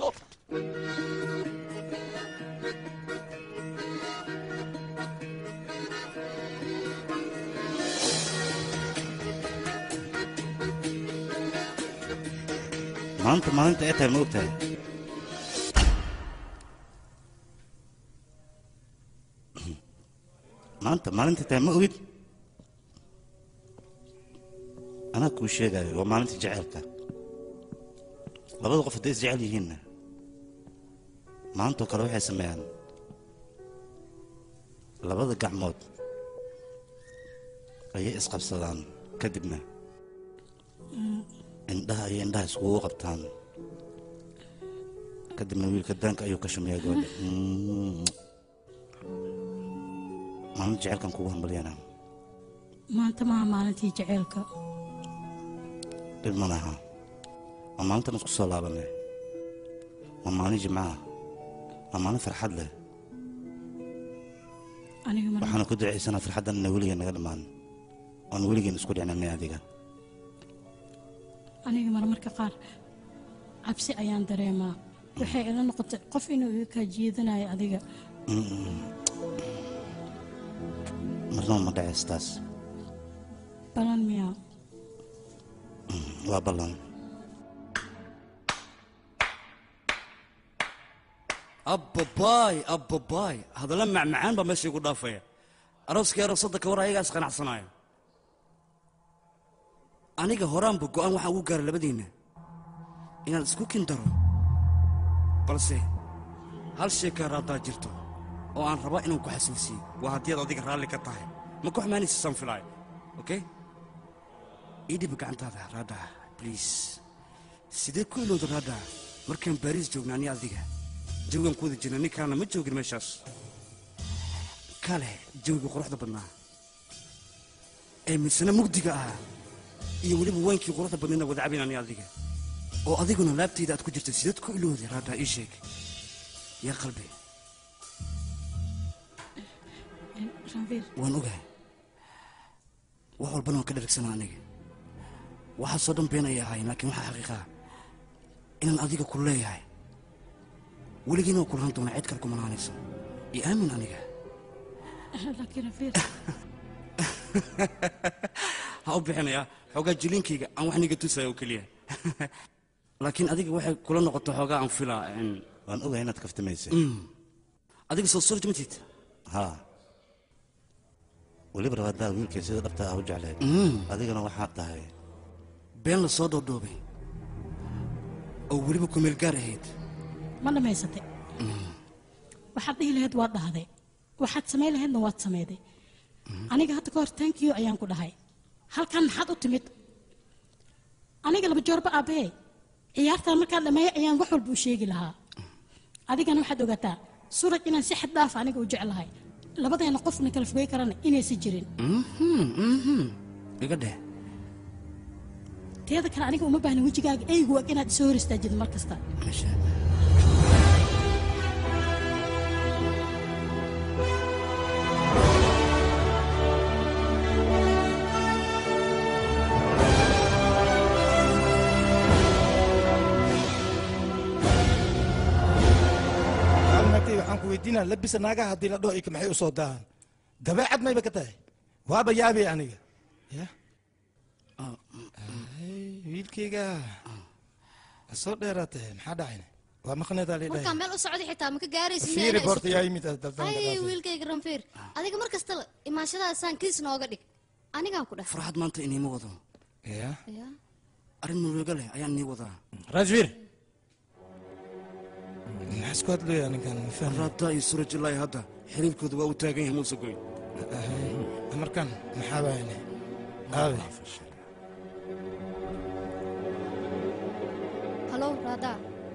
maanta maalinta ay tahay ma ogtahay maanta maalinta tahay ma ogid anaa kuu sheegayo waa maalinta jaceylka labada qof hadday isjecel yihiinna maantoo kale waxay sameeyaan labada gacmood ayay isqabsadaan kadibna indhaha iyo indhaha iskugu qabtaan kadibna wiilka daanka ayuu ka shumeeyaa gabadha Mm. maalinta jecelkan kugu hambalyana maanta maaha maalintii jaceylka dhib ma laha waa maalintan isku soo laabanay waa maalin jimcaha waa maalin farxad leh aniga mar waxaana ku ducaysanaa farxaddan ina weligeen naga dhammaan oon weligeen isku dhicnanay adiga aniga marmarka qaar cabsi ayaan dareemaa waxay ila noqotay qof inuu iga kaa jiidanayo adiga Mm. marnaba ma dhaceys taas balan miyaa waa ballan abbabaay abbabaay hadalla macmacaan baa meesha igu dhaafaya arooskii aroosada ka war ayagaa isqanacsanaayo aniga horaanba go'aan waxaan ugu gaaray labadiinna inaan isku kin daro balse hal shay kaa raaddaa jirto oo aan rabaa inaan ku xasuusiyo waa haddii aad adiga raalli ka tahay ma ku xumaanaysa saan filaayo okay ii dhiba gacantaada raadhaa bliis sidee ku ilowda raadhaa markaan baariis joogna ani adiga jawigan ku wada jirna ninkaana ma joogin meeshaas kale jawiga quruxda badnaa ee misena mugdiga ahaa iyo weliba waynkii quruxda badnayna wada cabayn ani adiga oo adiguna laabtayda aad ku jirta sideed ku ilowday raadhaa ii sheeg yaa qalbi ranviir waan ogahay wax walbana waan ka dharagsanaa aniga waxaasoo dhan been ayay ahaayeen laakiin waxaa xaqiiqaa inaan adiga ku leeyahay weligiina waa kulaan doonaa cid kale kumanaanayso iyo aamin aniga laakiin ranviir ha u bixinayaa xoogaa jiliinkayga aan wax niga tusaya oo keliya laakiin adiga waxay kula noqoto xoogaa aan filaa waan ogahay inaad kaftamaysay adiga soo surj matid haa weliba rabaadaa wiilkay sida dhabta ah u jecleed Mm. adigana waxaad tahay been la soo dhoodhoobay oo weliba kumeel gaar ahayd ma dhammaysatay waxaad dhihi lahayd waad dhahday waxaad samayn lahaydna waad samayday aniga hadda ka hor tankiyo ayaan ku dhahay halkan maxaad u timid aniga laba joorba aabbahey ciyaartan markaan dhammeeyo ayaan wax walba u sheegi lahaa adigana waxaad ogaataa suraj inaan si xad dhaaf aniga u jeclahay labadeena qofna kala fogey karana inaysan jirin iga dheh teeda kale aniga uma baahna wejigaaga eygu ag inaad isoo hor istaajid mar kasta maagtay waxaan ku weydiinaa labisa naagaha haddii la dhaho ika maxay u soo daahan dabeecad mayba ka tahay waaba yaabay aniga ya Ay, wiilkayga soo dheeraatee maxaa dhacayna waa maqneedaa markaa leedhahay meel u socda xitaa maka gaaraysid fiiri boorta yaa yimid daldan ay wiilkayga ranfiir adiga mar kasta imaanshadaasaan kiis nooga dhig anigaan ku dheh farxad maanta iniima wado ya Ya. arrin murugo leh ayaan nii wadaa rajvir maxaa isku hadlaya ninkan raabta iyo suraj ilaahi hadda xiriirkooda waa u taagan yahay muuse goyn markan maxaa baayne aabe halo raadaa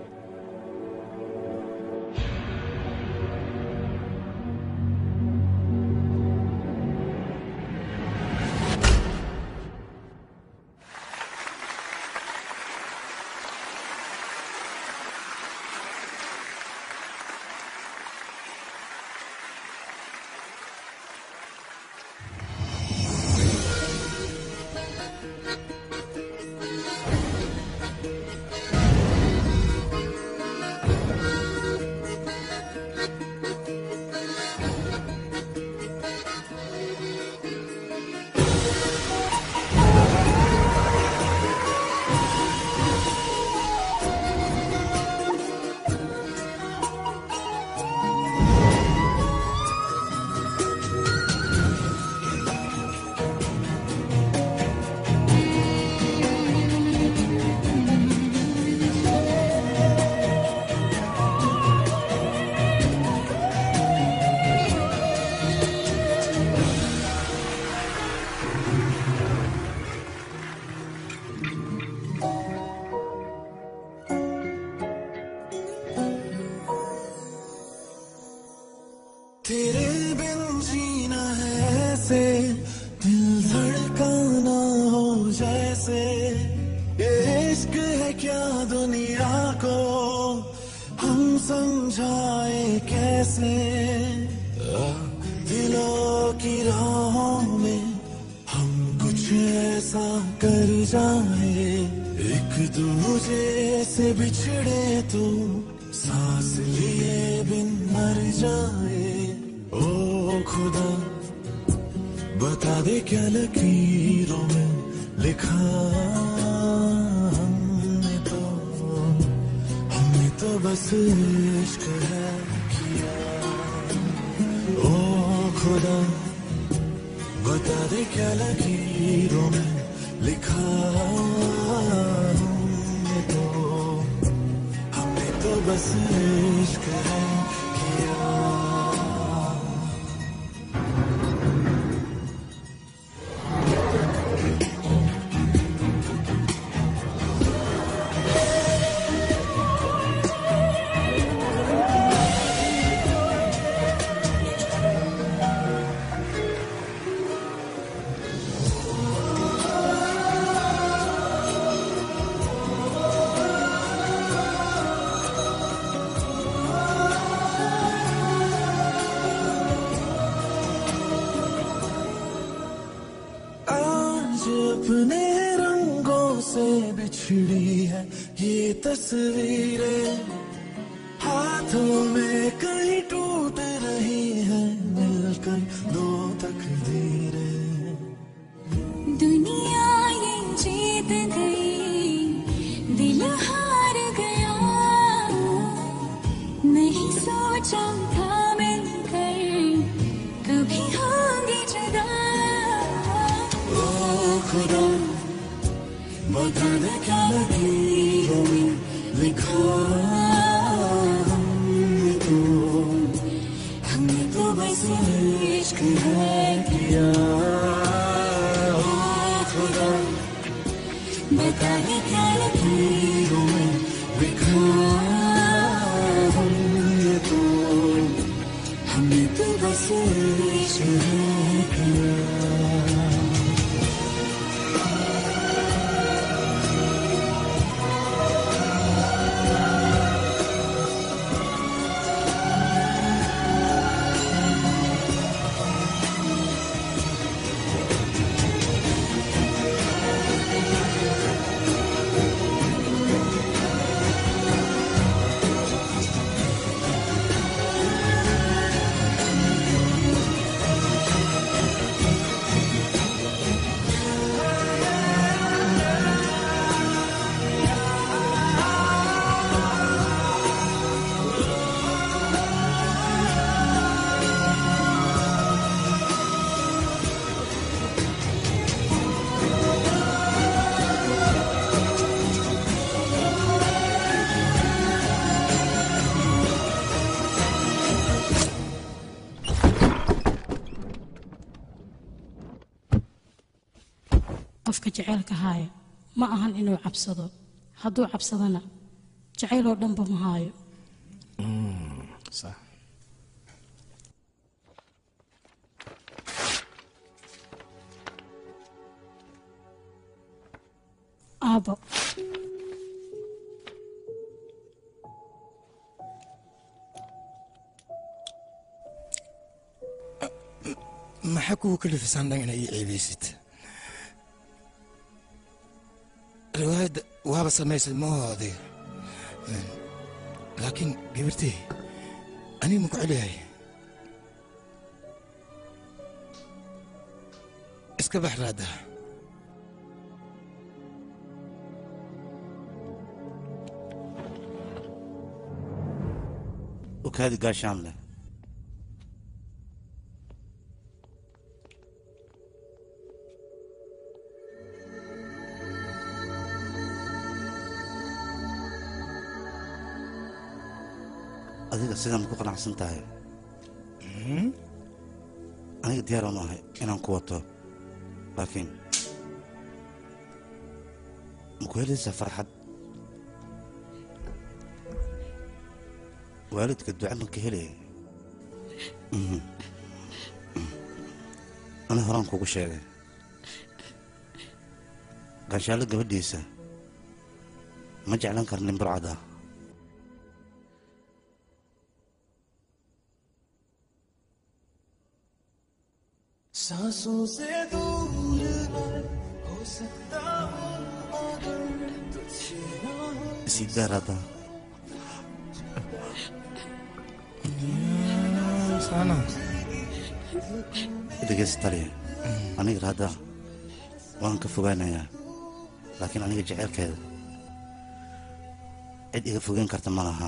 तेरे बिन जीना है ऐसे दिल धड़काना हो जैसे ये इश्क है क्या दुनिया को हम समझाए कैसे आ, दिलों की राहों में हम कुछ ऐसा कर जाए एक दूजे से बिछड़े तो सांस लिए बिन मर जाए ओ खुदा बता दे क्या लकीरों में लिखा हमने तो हमने तो बस इश्क है किया ओ खुदा बता दे क्या लकीरों में लिखा हमने तो हमने तो बस इश्क है किया आज अपने रंगों से बिछड़ी है ये तस्वीरें हाथों में कहीं टूट रही है मिलकर दो तकदीरें दुनिया ये जीत गई दिल हार गया नहीं सोचा था मिलकर कभी होंगे जुदा ओ खुदा बता दे क्या लकीरों में लिखा हमने तो हमने तो बस इश्क है किया ओ खुदा बता दे क्या लकीरों में लिखा हमने तो हमने तो बस qofka jaceylka haaya ma ahan inuu cabsado hadduu cabsadana jacayl oo dhanba ma haayo aabo maxaa kuwa kalifisaan dhan inay ii ceebeysid riwaayadda waaba samaysay ma oho adiga laakiin gabartey aniga ma ku celiyahay iska bax raadda ukaadi gaashaan leh adiga sidaa ma ku qanacsan tahay aniga diyaaraan u ahay inaan ku wato laakiin ma ku helaysaa farxad waalidka duca ma ka helaya Mhm. ani horaan kugu sheegay ganshaalo gabadhiisa ma jeclan kar nin burcad ah सांसों से दूर मैं हो सकता हूँ मगर तुझसे ना हो isii daar hadda dhegeysta taliya aniga hadda waan ka fogaanayaa laakiin aniga jeceylkeeda cid iga fogeyn karta ma laha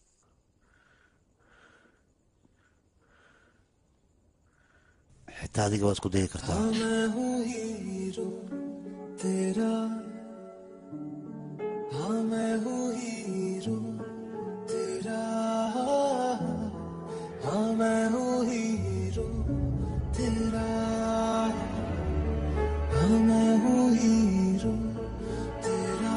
xitaa adiga waa isku dayi kartaa हाँ मैं हूँ हीरो तेरा हाँ मैं हूँ हीरो तेरा हाँ मैं हूँ हीरो तेरा हाँ मैं हूँ हीरो तेरा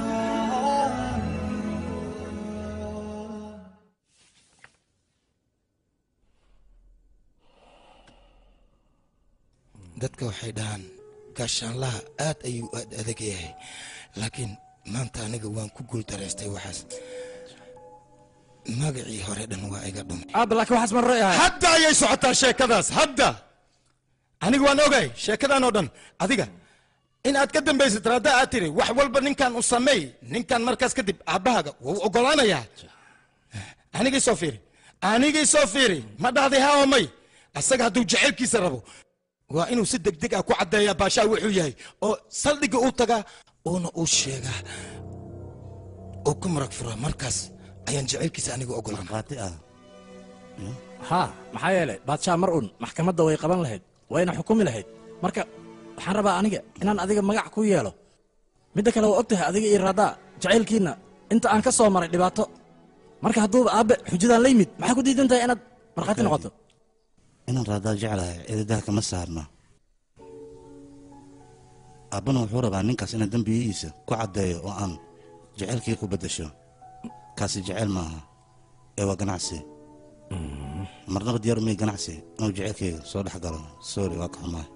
dadka waxay dhahaan gaashaanlaha aad ayuu aad adag yahay laakiin maanta aniga waan ku guuldaraystay waxaas magacii hore dhan waa iga dhumay aaba laakiin waxaas ma ra'yahay hadda ayay socotaa sheekadaas hadda aniga waan ogay sheekadan oo dhan adiga in aad ka dambaysid hadda aad tiri wax walba ninkan u sameey ninkan markaas kadib aabbahaaga wuu ogolaanayaa anigii soo fiiri anigii soo fiiri ma dhahday ha oo may asaga hadduu jacaylkiisa rabo waa inuu si degdeg ah ku caddeeyaa baashaa wuxuu yahay oo saldhigga u tagaa uuna u sheegaa oo ku marag furaa markaas ayaan jacaylkiisa aniga ogolaan haa maxaa yeelay baadshaa mar un maxkamadda way qaban lahayd wayna xukumi lahayd marka waxaan rabaa aniga inaan adiga magac ku yeelo midda kale waa og tahay adiga iyo raadaa jacaylkiinna inta aan ka soo maray dhibaato marka hadduuba aabbe xujadaan la yimid maxaa ku diidan tahay inaad markhaati noqoto inaan raadaa jeclahay cididaha kama saarna aabbana wuxuu rabaa ninkaas inaan dembiyihiisa ku caddeeyo oo aan jaceylkii ku beddesho kaasi jeceyl maaha ee waa ganacsi marnaba diyaar umay ganacsi inuu jecelkayga soo dhex galo sorry waa ka xumaa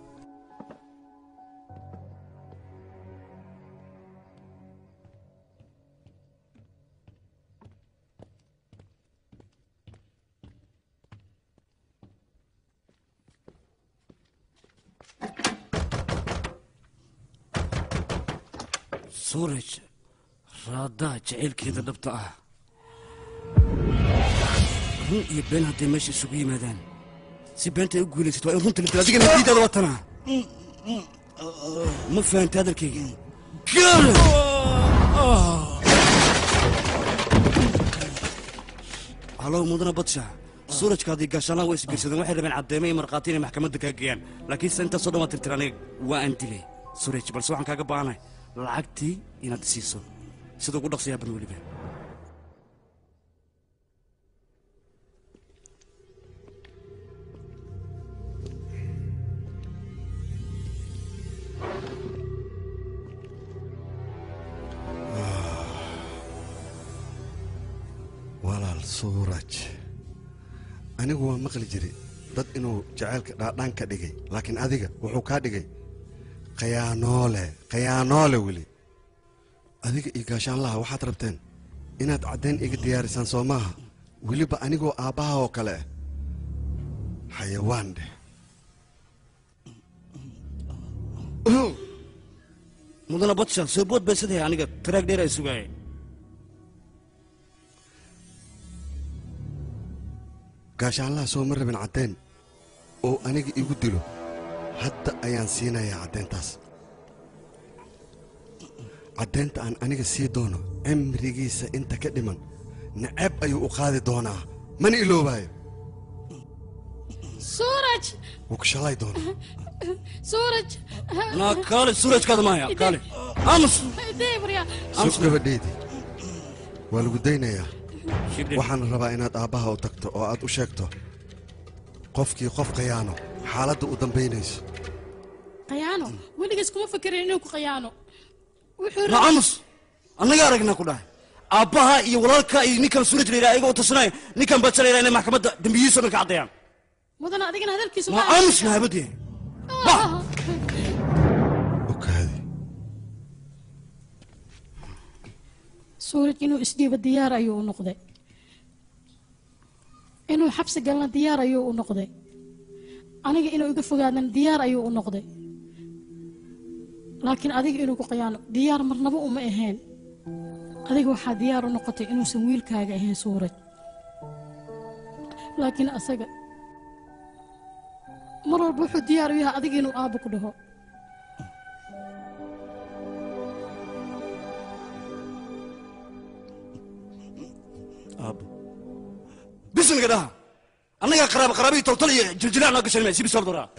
suuraj raadaa jacaylkeeda dhabta ah run iyo been hadday meesha isugu yimaadaan si beenta ay u guulaysato waa in runta la dilo adigana diidaada watanaa ma fahanta hadalkayga gaal halow mudana badsha suurajkaadii gaashaanaha waa isbiirsadeen waxay rabeen caddeemo iyo markhaati inay maxkamadda kaa geeyaan laakiinse intaasoo dhan waa tirtir aniga waa aan dilay suuraj balse waxaan kaaga baahanahay lacagtii inaad isiiso sida ugu dhaqsiyaa ban weliba walaal suuraj anigu waa maqli jiray dad inuu jacaylka dhaadhaan ka dhigay laakiin adiga wuxuu kaa dhigay khayaanoole khayaanoole weli adiga iyo gaashaanlaha waxaad rabteen inaad caddayn iga diyaarisaan soo maaha weliba anigoo aabbaha oo kale ah xayawaan dheh mudana badsha soo bood baysadaya aniga taraag dheer ay sugaayay gaashaanlaha soo ma rabin caddayn oo aniga igu dilo hadda ayaan siinayaa caddayntaas caddaynta aan aniga sii doono cimrigiisa inta ka dhiman naceeb ayuu u qaadi doonaa mana iloobaayo suuraj wuu ku shalay doonaa suuraj naa kaale suurajkaada maaya kaale aamus deebriya sug gabadheydii waa lagu daynayaa waxaan rabaa inaad aabbaha u tagto oo aad u sheegto qofkii qof khayaano xaaladda u dambaynayso khayaano weligiis kuma fakerin inuu ku khayaano wuxuu naa aamus annaga aragnaa ku dhahay aabbaha iyo walaalka iyo ninkan suuraj la yidhaha ayagoo tashanaya ninkan badsha la yidhaha inay maxkamadda dembiyihiisoo dhan ka caddayaan mudana adigana hadalkiisu naa aamus nahabadee suuraj inuu isdhiibo diyaar ayuu u noqday inuu xabsi galna diyaar ayuu u noqday aniga inuu iga fogaadana diyaar ayuu u noqday laakiin adiga inuu ku qayaano diyaar marnaba uma ahayn adiga waxaa diyaar u noqotay inuusan wiilkaaga ahayn suuraj laakiin asaga mar walba wuxuu diyaar u yahay adiga inuu aabbo ku dhaho aabbo bismiga dhaha annaga qaraaba qaraabii toltol iyo jiljilaan noo gashan si bisoor doraa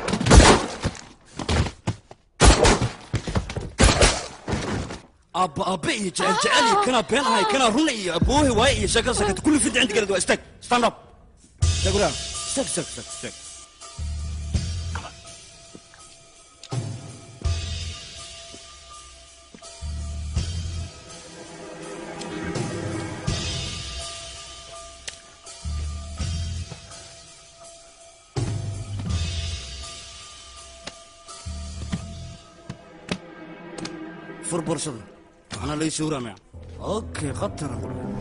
aabba aabbe iyo jecel jecel iyo kanaa been ahay kanaa run iyo aboohe waaye iyo sheekada sakata kulli fidda inta galad waa istaag stand up istaag waraa istaag istaag istaag istaag fur boorsada anaa lay sawramaya okay khatara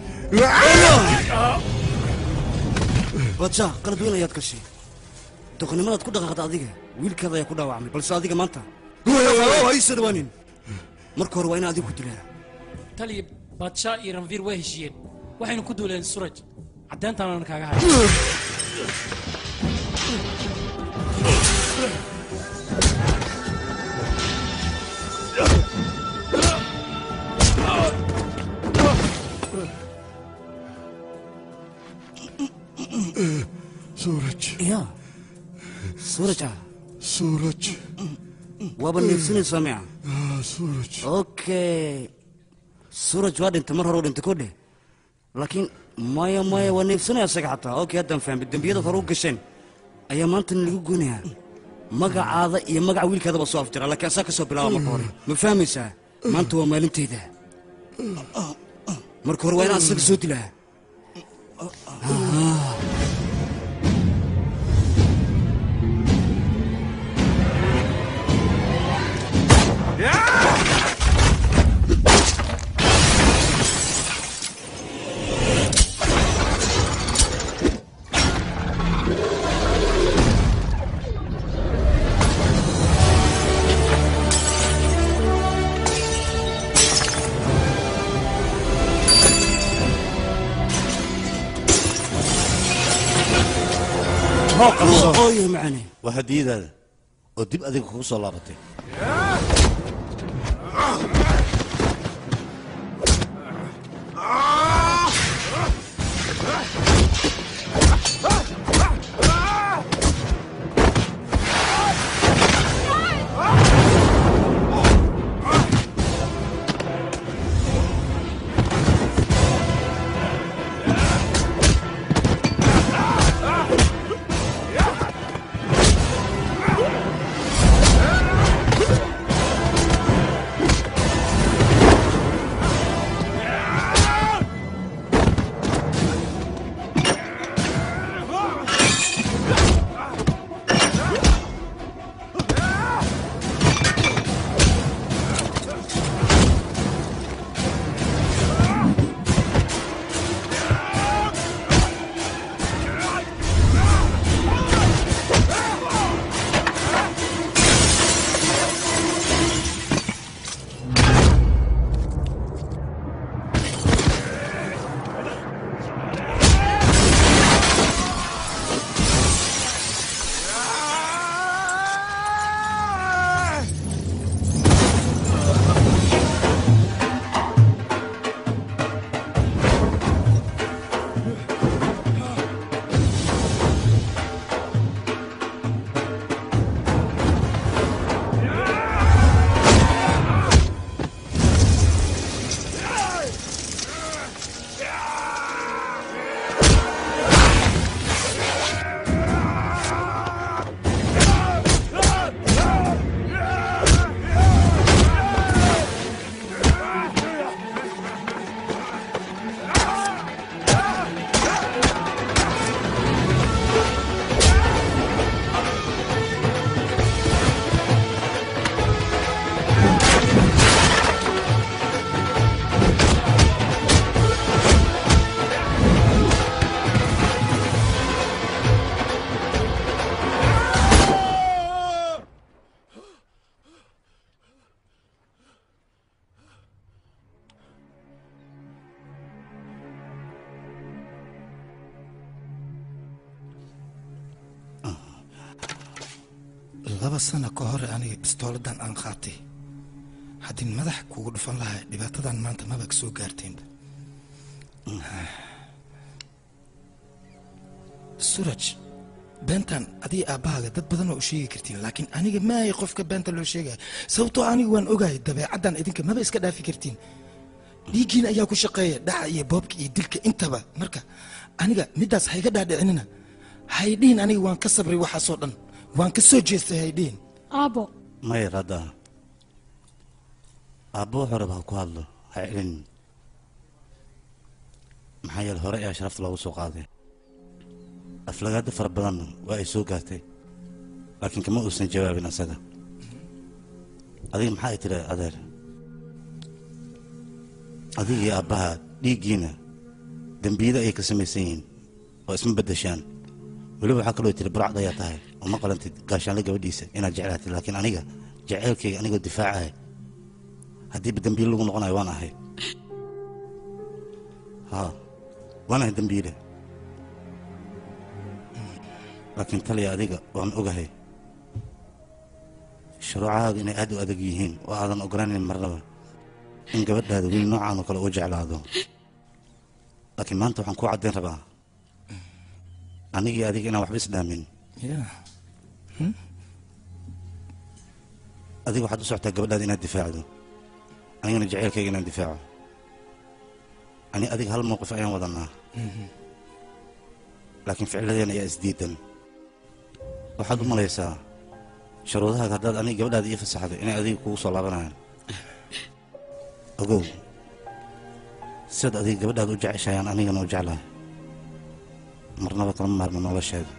badsha qalad weyn ayaad gashay doqonnimadaad ku dhaqaaqda adiga wiilkaada ayaa ku dhaawacmay balse adiga maanta hayso dhawaanin marka hore waa inaan adiga ku dilaa taliya baadshaa iyo ranviir way heshiiyeen waxaynu ku duuleen suraj caddeyntaanaan kaaga hay suuraj ya suuraj ah suuraj waaba neefsanaysaa miya suuraj okay suuraj waa dhintay mar hore u dhintay kodhe laakiin maya maya waa neefsanaya isaga xataa okay haddaan fahmay dembiyadaad hore u gasheen ayaa maanta lagu goynayaa magacaada iyo magaca wiilkaadaba soo afjara laakiin asaa ka soo bilaaba marka hore ma fahmaysaa maanta waa maalintayda marka hore waa inaan isaga soo dilaa hoo qabso ooyo macane waa hadiyadaada oo dib adiga kugu soo laabatay laba sano ka hor aniga bistooladan aan qaatay haddii madax kugu dhufan lahaa dhibaatadan maanta maba ka soo gaarteenba suraj beentan adiga aabbahaaga dad badan oo u sheegi kartiin laakiin aniga maaya qofka beenta loo sheegaya sababtoo aniga waan ogahay dabeecaddan idinka maba iska dhaafi kartiin dhiiggiina ayaa ku shaqeeya dhaca iyo boobka iyo dilka intaba marka aniga middaas hayga dhaadhicinina haydhihin aniga waan ka sabray waxaasoo dhan waan ka soo jeestay haydhihin aabo maya radda aabbo wuxuu raba ha ku hadlo ha celin maxaa yeele hore ayaa sharafta loogu soo qaaday aflagaado fara badanna waa ay soo gaartay laakiin kama uusan jawaabin asaga adiga maxaa ay tiri adeer adiga iyo aabbaha dhiiggiina dembiyada ayay ka samaysan yihiin oo isma beddeshaan weliba waxaa kaloo tiri burcad ayaa tahay oo ma qalantid gaashaanle gabadhiisa inaad jeclaatid laakiin aniga jaceylkayga anigoo difaacaya haddiiba dembiile lagu noqonayo waan ahay ha waan ahay dembiile laakiin taliya adiga waan ogahay shuruucahaaga inay aad u adag yihiin oo aadan ogolaanayn marnaba in gabadhaada wiil noocaan oo kale uu jeclaado laakiin maanta waxaan kuu caddayn rabaa anigii adiga inaan waxba isdhaamin adiga waxaad u socotaa gabadhaada inaad difaacdo anigana jaceylkayga inaan difaaco ani adiga hal mowqif ayaan wadanaa laakiin ficiladeena ayaa isdiidan waxaad u malaysaa shuruudahaaga haddaad aniga gabadhaada ii fasaxdo inay adiga kugu soo laabanayaan ogow sidaad adiga gabadhaada u jeceshayaan anigana u jeclahay marnaba kama maarmo nolosheeda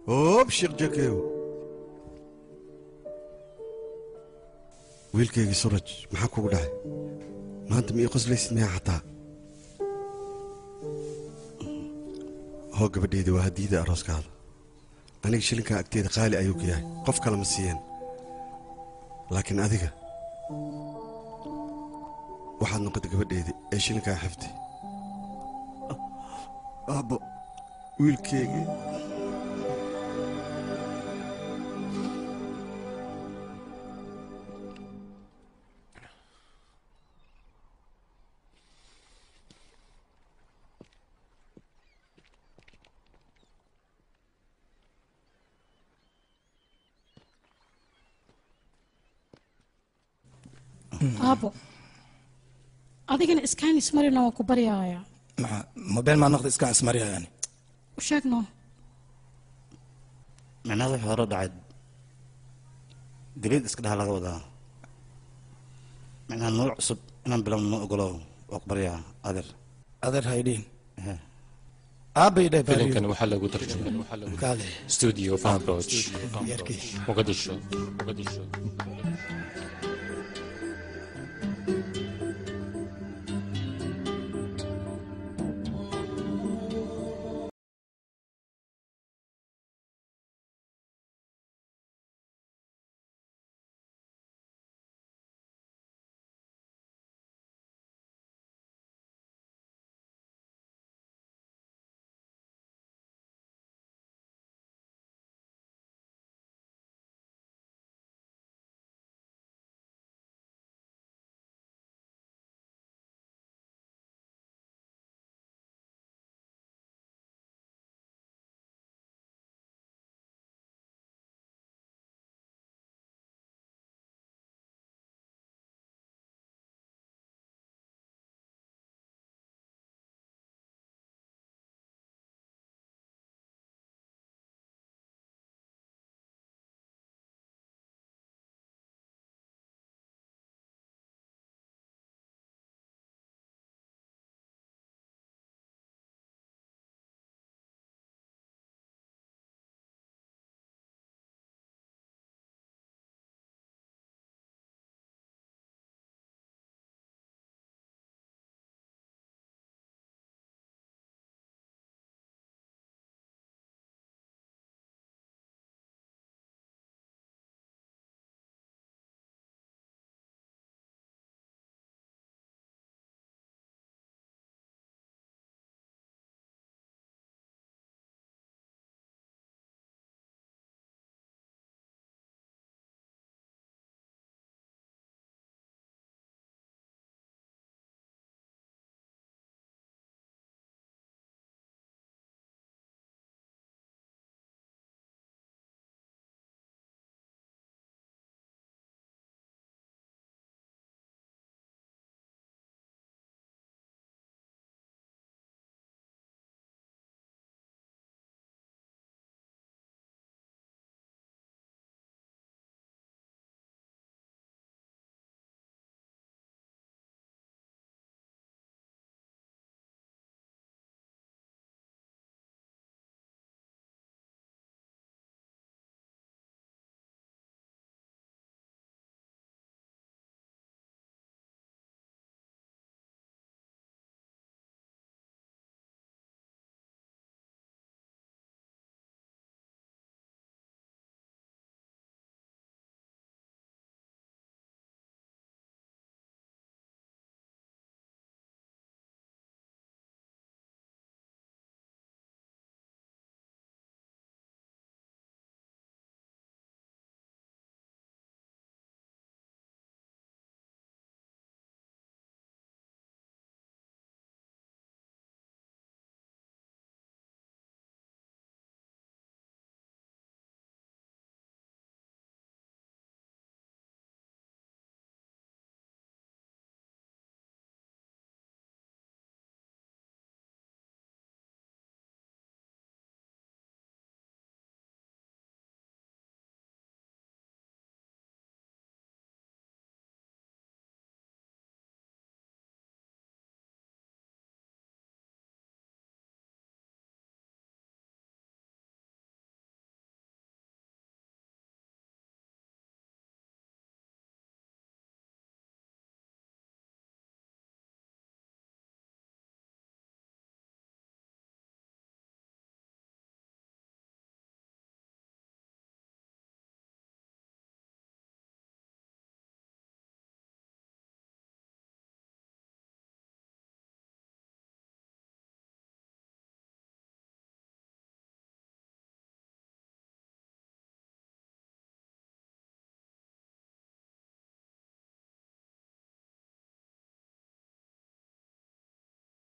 hoob sheekh jakeew wiilkaygii suraj maxaa kugu dhacay maanta ma ii qoslaysid miyaa xataa hoo gabadhayda waa hadiida arooskaada aniga shilinkaa agteeda qaali ayuu ka yahay qof kale ma siiyeen laakiin adiga waxaad noqotay gabadheedii ee shilinkaa xifdi aabbo wiilkeygii aabo adigana iskaan ismarina waan ku baryaaya maxa mobeel maa noqda iskaan ismariya yani u sheegno micnaha wixii hore dhacay daliid iska dhaha laga wadaa micnaha nolol cusub inaan bilowno ma ogolo waa ku baryaa adeer adeer haydhiin aabay dhe filimkan waxaa lagu tarjumay kaale studio fanroch Yarkii. muqadisho muqadisho